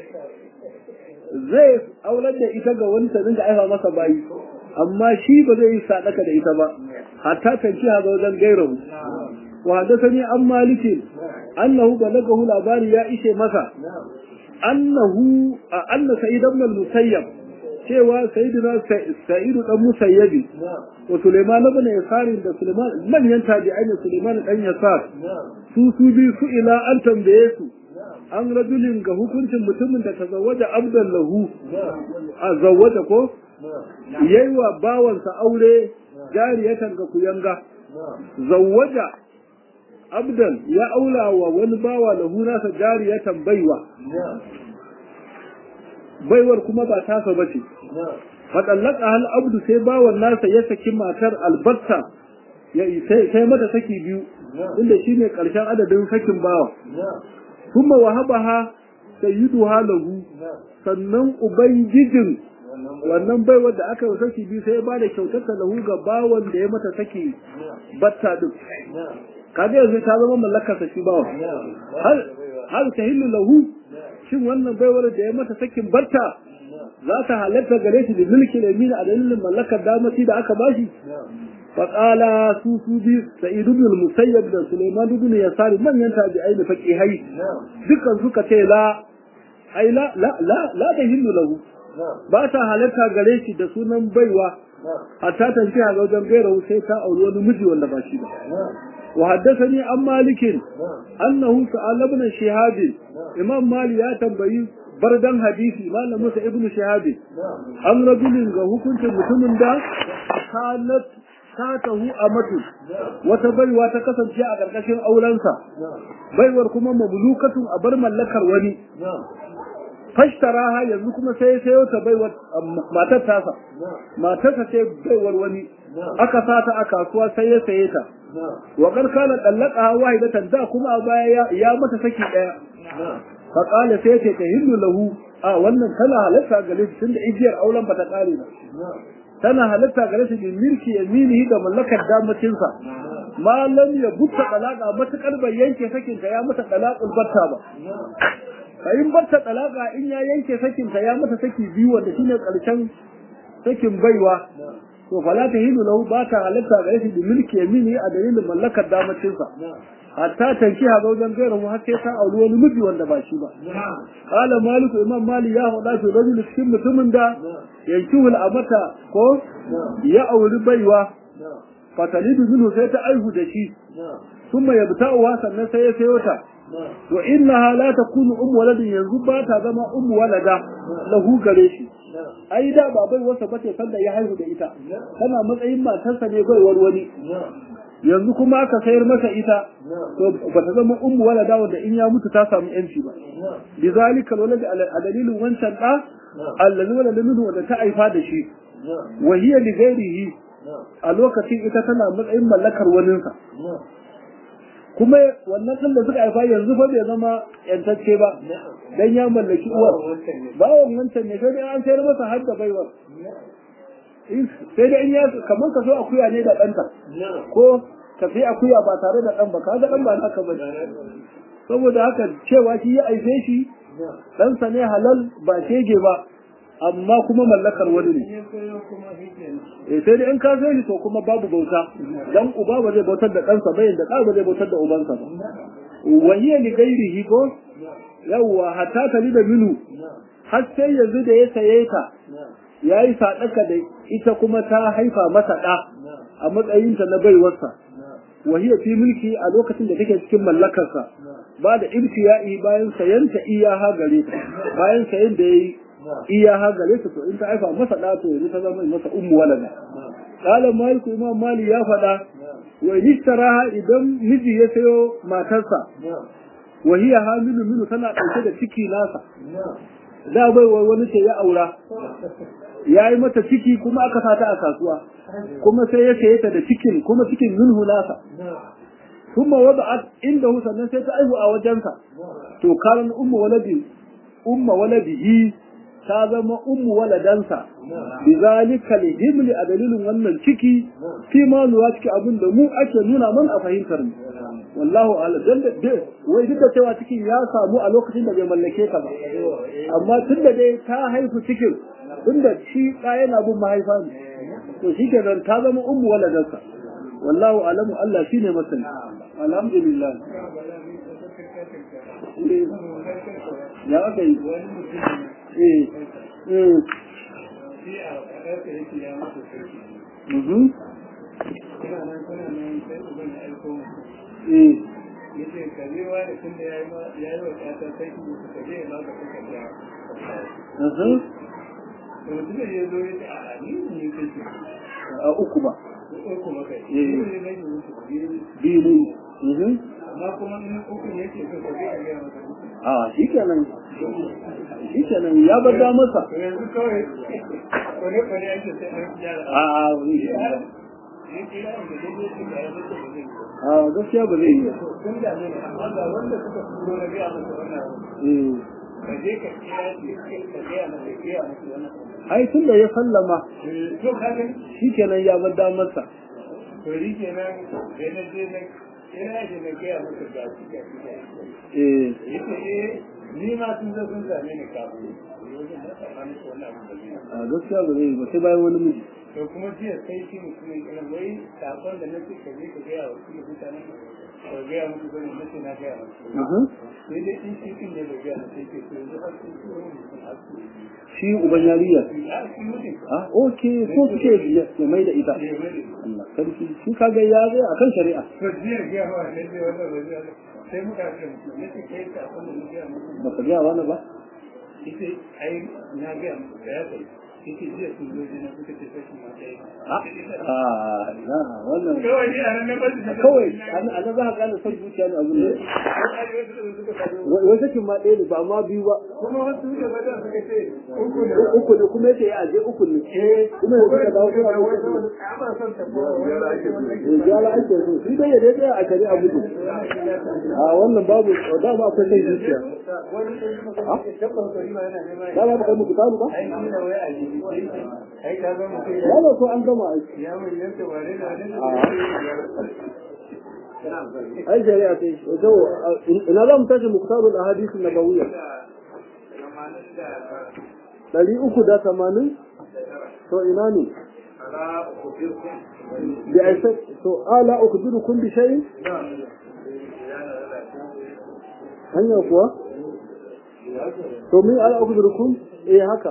A: zai aular da ita ga wani ta dinga aifa masa bayi amma shi ba zai yi sadaka da ita ba hatta tanki ha ga wajen gairahu wa hadathani an malikin annahu balagahu labari ya ishe masa annahu anna sa'id ibn al-musayyab cewa sayyidina sa'id dan musayyabi wa sulaiman ibn yasar da sulaiman manyan tabi'ai ne sulaiman dan yasar su su bi su ila an tambaye su an rajulin ga hukuncin mutumin da tazawwaja abdan lahu a zawwaja ko yayi wa bawansa aure jariyatan ga kuyanga zawwaja abdan ya aula wa wani bawa lahu nasa jariyatan baiwa baiwar kuma ba tasa bace fadallaka hal abdu sai bawan nasa ya saki matar albatta ya sai mata saki biyu inda shine karshen adadin sakin bawa kuma wahabaha sayyiduha lahu sannan ubangijin wannan baiwar da aka yi saki biyu sai ya bada kyautar ta lahu ga bawan da ya mata saki batta din kaga yanzu ta zama mallakar sa shi bawa hal hal tahillu lahu shin wannan baiwar da ya mata sakin batta za ta halatta gare shi da mulkin yamin a dalilin mallakar damaci da aka bashi فقال سوسو بي سعيد بن المسيب da Sulaiman ibn Yasar manyan tabi'ai da faqihai dukkan suka ce la ai la la la la da hindu lahu ba ta halatta gare shi da sunan baiwa hatta tanci a wajen gaira sai ta auri wani miji wanda ba shi ba وحدثني عن مالك أنه سأل ابن شهاب إمام مالي يا تنبئي بردا حديثي ما لمس ابن شهاب عن رجل كنت mutumin da kanat satahu amatu wata baiwa ta kasance a ƙarƙashin aurensa baiwar kuma mamlukatun a bar mallakar wani fashtaraha yanzu kuma sai sayo ta baiwar matar tasa matarsa ce baiwar wani aka sata a kasuwa sai ya saye ta wa karkana dallaka wahidatan da kuma a baya ya mata saki daya fa qala sai ce ta hindu lahu a wannan tana halatta gare shi tunda igiyar auren bata kare ba tana halatta gare shi bin milki yaminihi da mallakar damacin sa ma lam ya butta dalaka matakar bai yanke sakin ta ya mata dalaqul batta ba kayin batta dalaka in ya yanke sakin ta ya mata saki biyu wanda shine karshen sakin baiwa to fala ta hilu lahu ba ta halatta gare shi bin milki yamini a dalilin mallakar damacin sa hatta tanki ha wajen gairu har sai ta auri wani miji wanda ba shi ba qala malik imam mali ya faɗa shi rajul cikin mutumin da yankihul amata ko ya auri baiwa fatalidu minhu sai ta aihu da shi kuma ya bita'uwa sannan sai ya sayo ta to innaha la takunu um waladin yanzu ba ta zama um walada lahu gare shi ai da ba bai wasa bace sanda ya haihu da ita tana matsayin matarsa ne baiwar wani yanzu kuma aka sayar masa ita to ba ta zama ummu walada wanda in ya mutu ta samu yanci ba bizalika walad a dalilin wancan da allazi walada minhu wanda ta aifa da shi wa hiya li ghairihi a lokacin ita tana matsayin mallakar waninsa kuma wannan ɗan da suka haifa yanzu fa bai zama yantacce ba dan ya mallaki uwar bawon wancan ne sai dai an sayar masa har da baiwar sai dai in ya kamar ka so akuya ne da ɗanta ko ka sai akuya ba tare da ɗan ba ka ga ɗan ba naka ba saboda haka cewa shi ya aife shi ɗansa ne halal ba shege ba amma kuma mallakar wani ne eh sai dai in ka sai shi to kuma babu bauta dan uba ba zai bautar da ɗansa ba yanda ɗa ba zai bautar da ubansa ba wa hiya li ghairihi ko yawwa hatta tali da minu har sai yanzu da ya saye ta yayi sadaka da ita kuma ta haifa masa ɗa a matsayinta na baiwarsa wa hiya fi mulki a lokacin da take cikin mallakarsa ba da ibtiya'i bayan sayanta iyaha gare ta bayan sayan da yayi iyaha gare ta to in ta haifa masa da to yanzu ta zama masa ummu walada qala malik imam mali ya fada wa nishtaraha idan miji ya sayo matarsa wa hiya hamilu minu tana dauke da ciki nasa da bai wani ce ya aura ya yi mata ciki kuma aka sata a kasuwa kuma sai ya saye ta da cikin kuma cikin minhu nasa ثم وضعت عنده sannan sai ta aihu a wajensa to karan ummu waladi umma waladihi ta zama ummu waladansa bizalika lihimli a dalilin wannan ciki fi ma nuwa ciki abin da mu ake nuna man a fahimtar mu wallahu ala dan da wai duk da cewa cikin ya samu a lokacin da bai mallake ka ba amma tun da dai ta haifu cikin tunda shi ɗa yana bin mahaifa ne to shi kenan ta zama ummu waladansa wallahu alamu Allah shine masani alhamdulillah ya aka yi eh eh mhm eh
B: yace karewa da tunda ya yi wa ƙasa sai ki ka je ma ka kuka ja
A: mhm
B: to mutum ya zo ya ce a ni ne kake
A: a uku ba
B: uku maka
A: Eh.
B: ne ne ne mutu biyu
A: biyu ne mhm
B: amma kuma in uku ne ke so ka je ka ga maka uku
A: a shi kenan shi kenan ya bar da masa
B: to yanzu kawai kwane kwane ake sai an gyara
A: a a
B: ne kira da dai ne da ya mutu da zai
A: a gaskiya ba zai yi ba.
B: sun da ne amma ga wanda suka turo na ga maka wannan
A: eh
B: ka je ka kira shi ka ga maka ga maka wannan
A: ai tun da ya sallama
B: to ka gani
A: shi kenan ya bar da masa
B: to shi kenan sai na je na kira shi na gaya masa ga shi ga shi ga shi
A: eh
B: yace eh ni ma sun zo sun same ni kafin yanzu na tsakanin ko wannan abu da zai
A: a gaskiya ba zai yi ba sai bayan wani miji
B: to kuma jiya sai shi mutumin irin wai sakon da na ce ka je ka gaya wa su mutanen ka gaya musu bane na ce na gaya musu sai dai in shi kin da bai gaya sai ke so yanzu har sun tura mutum har su
A: shi uban yariya
B: ya shi mutum
A: ah okay so suke ya mai da ita Allah sarki shi kaga ya zai akan shari'a
B: to jiya gaya wa ne zai wannan ba zai sai muka ce mutum na ce kai sakon da na gaya musu
A: baka ga wani ba
B: ita ai na gaya musu da ya kai ita jiya sun zo jina suka ce sai ma ɗaya
A: ah na wannan
B: kawai ni a nan na basu da
A: kawai a nan za ka gane son zuciya ne abin da wai sakin ma ɗaya ne ba ma biyu ba
B: kuma wasu da bada suka ce uku ne
A: uku ne kuma yace ya aje uku ne kuma yanzu ka dawo suna da uku ne
B: kama son ta ko
A: Eh, gyara ake so shi dai ya dai a shari'a gudu a wannan babu dama akwai son zuciya
B: wani ɗan kuma ke tabbar kari ma yana nema
A: da ba kai muku taru ba
B: ai ni da wai a jiki ai ka ga mutum
A: ya ba so an gama aiki
B: ya mai yanka wane da wane
A: ai shari'a sai to ina za mu tashi muktarul ahadith nabawiyya ɗari uku da tamanin to ina ne da aisa to ala ukhbirukum bi shay'in hanya kuwa to min ala ukhbirukum eh haka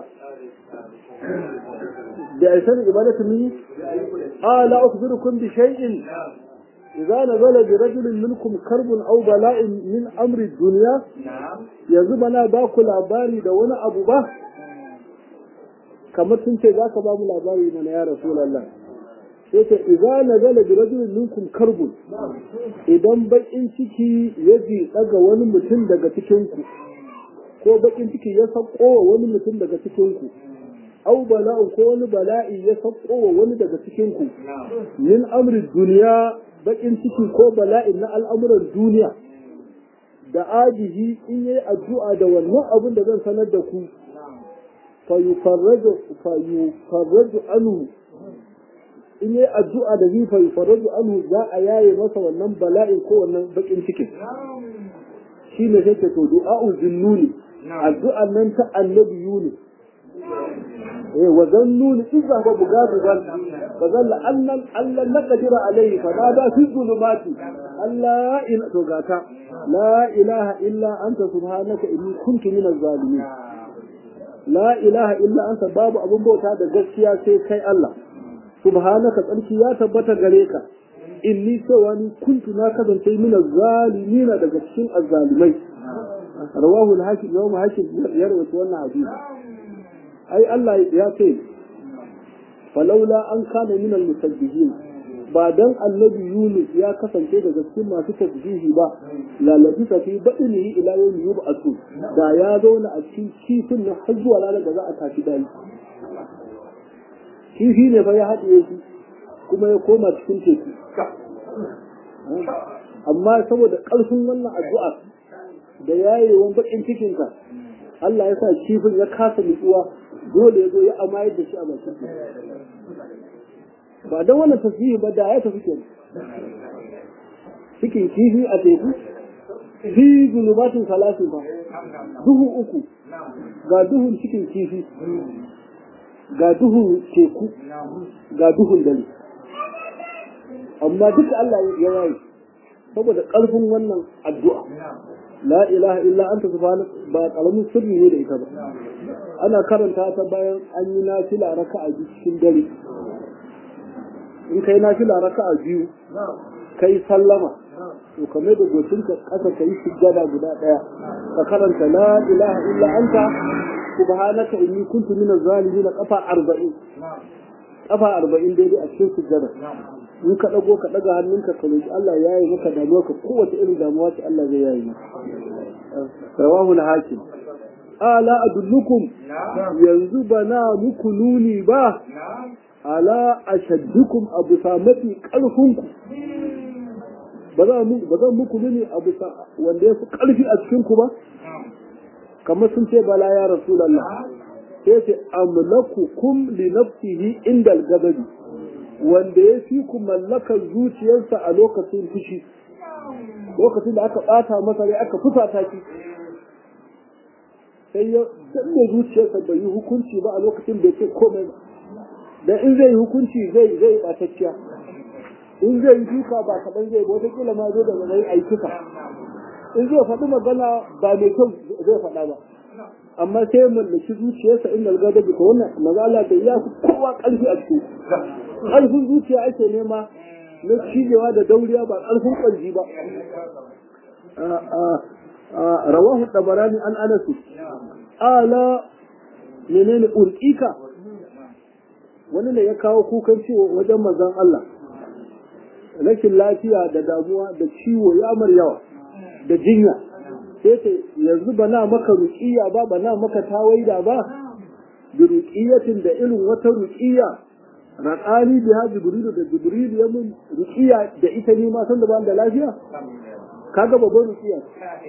A: da aisa ibadatu min ala ukhbirukum bi shay'in إذا نزل برجل منكم كرب أو بلاء من أمر الدنيا يزبنا باكو labari da wani abu ba kamar sun ce za ka ba mu labari mana ya Rasulallah sai ce idza nazala bi rajulin minkum karbun idan bakin ciki ya ji daga wani mutum daga cikin ku ko bakin ciki ya sako wa wani mutum daga cikin ku au bala'u ko wani bala'i ya sako wa wani daga cikin ku min amri duniya bakin ciki ko bala'i na al'amuran duniya da ajihi in yayi addu'a da wannan abin da zan sanar da ku fayufarraju fayufarraju anhu in yi addu'a da zai fayufarraju anhu za a yaye masa wannan bala'in ko wannan bakin cikin shi ne sai ke to du'a'u zinnuni addu'an nan ta annabi yuni eh wa zannuni idza huwa bugadiban fa zalla annan allan naqdira alayhi fa nada fi zulumati alla ila to gata la ilaha illa anta subhanaka inni kuntu minaz zalimin la ilaha illa anta babu abun bauta da gaskiya sai kai Allah subhanaka tsarki ya tabbata gare ka inni cewa ni kuntu na kasance mina zalimina daga cikin azzalimai rawahu al-hakim yawm hakim ya rawaito wannan hadisi ai Allah ya ce falaula an kana min al-musabbihin ba dan annabi Yunus ya kasance daga cikin masu tasbihi ba la labisa fi badnihi ila yawmi yub'asu da ya zauna a cikin kifin na har zuwa ranar da za a tashi dai kifi ne fa ya haɗiye shi kuma ya koma cikin teku amma saboda ƙarfin wannan addu'a da yayewan bakin cikinka Allah ya sa kifin ya kasa nutsuwa dole ya zo ya amayar da shi a bakin ba don wannan tasbihi ba da ya tafi kenan cikin kifi a teku fi zulumatin salasin ba duhu uku ga duhun cikin kifi ga duhun teku ga duhun dare amma duka Allah ya yayi saboda ƙarfin wannan addu'a la ilaha illa anta subhanaka ba karamin sirri ne da ita ba ana karanta ta bayan an yi nafila raka'a biyu cikin dare in kai nafila raka'a biyu kai sallama to kamar da gocinka kasa kai sujjada guda daya ka karanta la ilaha illa anta subhanaka inni kuntu minaz zalimin kafa 40 kafa 40 daidai a cikin sujjada in ka dago ka daga hannunka ka roki Allah ya yi maka damuwa ka kowace irin damuwa ce Allah zai yayi maka rawahu al-hakim ala adullukum yanzu bana muku nuni ba ala ashaddukum abu samati karfinku ba za mu ba zan muku nuni abu wanda ya fi karfi a cikin ku ba kamar sun ce bala ya rasulullah sai ce amlakukum li nafsihi inda al-ghadabi wanda ya fi ku mallakar zuciyarsa a lokacin fushi lokacin da aka ɓata masa rai aka fusata ki sai ya danne zuciyarsa bai yi hukunci ba a lokacin bai ce komai ba dan in zai hukunci zai zai batacciya in zai duka ba kaɗan zai ba wata kila ma zo da zai aikuka in zai faɗi magana ba mai kyau zai faɗa ba amma sai ya mallaki zuciyarsa inda gada bi wannan magana da ya fi kowa ƙarfi a ciki ƙarfin zuciya ake nema na cijewa da dauriya ba ƙarfin ƙwanji ba rawahu tabarani an anasu ala menene urƙika wani ne ya kawo kukan ciwo wajen manzon Allah rashin lafiya da damuwa da ciwo ya mar yawa da jinya sai ce yanzu ba na maka ruƙiya ba ba na maka tawaida ba da ruƙiyatin da irin wata ruƙiya raƙani biya jibrilu da jibrilu ya mun ruƙiya da ita ne ma san da ba da lafiya kaga babban ruƙiya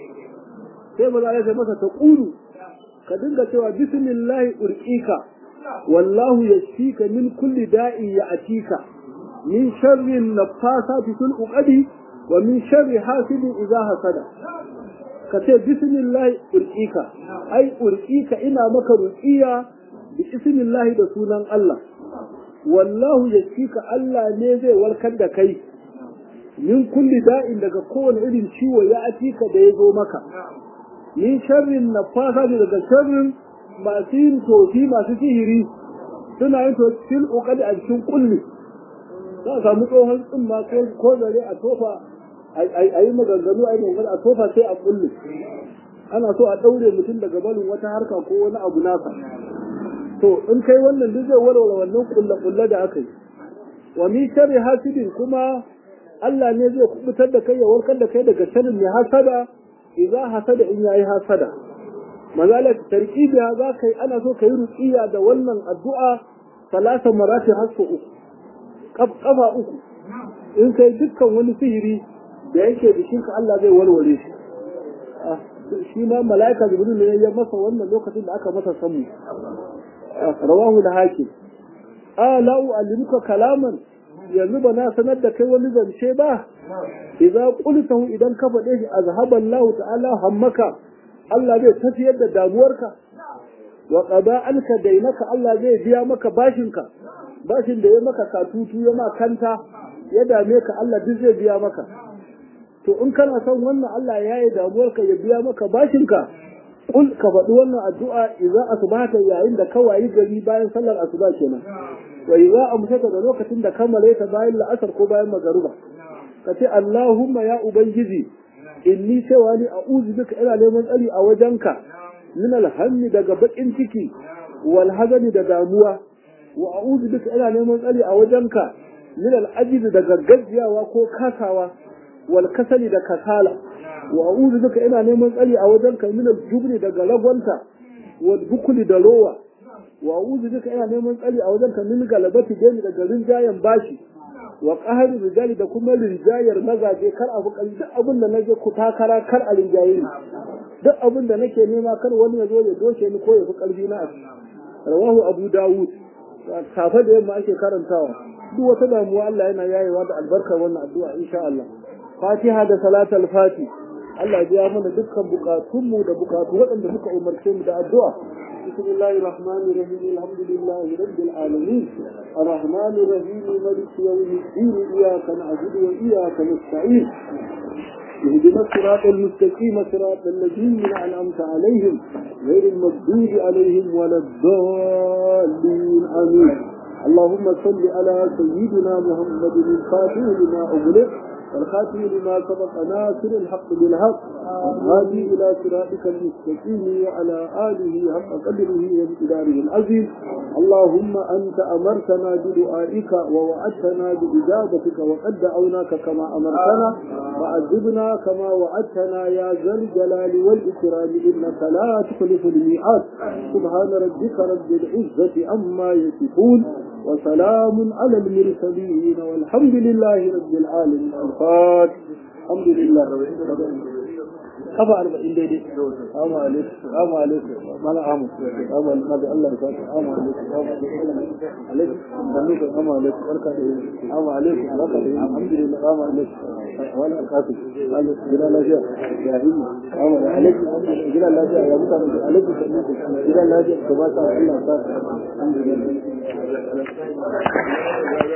A: sai maza ya masa ta ƙuru ka dinga cewa bismillahi urqika wallahu yashfika min kulli da'i ya'tika min sharri nafasati fil uqadi wa min sharri hasidin idza hasada ka ce bismillahi urqika ai urqika ina maka ruqiya bi bismillahi da sunan Allah wallahu yashfika Allah ne zai warkar da kai min kulli da'in daga kowane irin ciwo ya atika da ya zo maka min sharrin nafasa ne daga sharrin masu yin tofi masu sihiri suna yin tofi fil uqadi a cikin kulli za a samu tsohon tsumma ko zare a tofa a yi maganganu a yi maganganu a tofa sai a kulli ana so a ɗaure mutum daga barin wata harka ko wani abu nasa to in kai wannan duk zai warware wannan kulle-kulle da aka yi wa min sharri hasidin kuma Allah ne zai kubutar da kai ya warkar da kai daga sharrin mai hasada idza hasada in yayi hasada mazala tarkibiya za kai ana so kai ruqiya da wannan addu'a salasa marati hasu uku kafa uku in kai dukkan wani sihiri da yake jikin ka Allah zai warware shi shi ma malaika jibril ne ya masa wannan lokacin da aka masa samu rawahu da hakim a la u'allimuka kalaman yanzu ba na sanar da kai wani zance ba idza qultahu idan ka faɗe shi azhaba Allah ta'ala hammaka Allah zai tafiyar da damuwarka wa qada anka dainaka Allah zai biya maka bashinka bashin da ya maka katutu ya ma kanta ya dame ka Allah duk zai biya maka to in kana son wannan Allah ya yi damuwarka ya biya maka bashinka kul ka faɗi wannan addu'a idza asbahata yayin da ka wayi gari bayan sallar asuba kenan wa idza amsaka da lokacin da kammale ta bayan la'asar ko bayan magaruba ka ce Allahumma ya ubangiji inni cewa ni a'udhu bika ina neman tsari a wajenka min alhammi daga bakin ciki wal hazani da damuwa wa a'udhu bika ina neman tsari a wajenka min al'ajiz daga gajiyawa ko kasawa wal kasali da kasala wa a'udhu bika ina neman tsari a wajenka min al-jubni daga ragwanta wal bukuli da rowa wa a'udhu bika ina neman tsari a wajenka min galabati dani daga rinjayen bashi wa qahari rijali da kuma rinjayar mazaje kar abu kal duk abin da naje ku takara kar a rinjaye ni duk abin da nake nema kar wani ya zo ya doke ni ko ya fi karfi na rawahu abu dawud safa da yamma ake karantawa duk wata damuwa Allah yana yayewa da albarkar wannan addu'a insha Allah fatiha da salatul fati Allah ya mana dukkan bukatunmu da bukatu waɗanda muka umarce mu da addu'a بسم الله الرحمن الرحيم الحمد لله رب العالمين الرحمن الرحيم مالك يوم الدين إياك نعبد وإياك نستعين اهدنا الصراط المستقيم صراط الذين أنعمت عليهم غير المغضوب عليهم ولا الضالين آمين اللهم صل على سيدنا محمد الفاتح لما أغلق والخاتم لما سبق ناصر الحق بالحق والهادي الى صراطك المستقيم وعلى اله حق قدره وامتداره العظيم اللهم انت امرتنا بدعائك ووعدتنا باجابتك وقد دعوناك كما امرتنا وعذبنا كما وعدتنا يا ذا الجلال والاكرام انك لا تخلف الميعاد سبحان ربك رب العزه عما يصفون وسلام على المرسلين والحمد لله رب العالمين الفاتح الحمد لله kafa arba'in daidai assalamu alaikum assalamu alaikum mala amu assalamu alaikum Allah ya saka assalamu alaikum assalamu alaikum alaikum assalamu alaikum barka da yini assalamu alaikum barka da yini alhamdulillah assalamu alaikum wala alqafi Allah gida lafiya ya himma assalamu alaikum gida lafiya ya mutane alaikum gida lafiya ka ba ta Allah ya saka alhamdulillah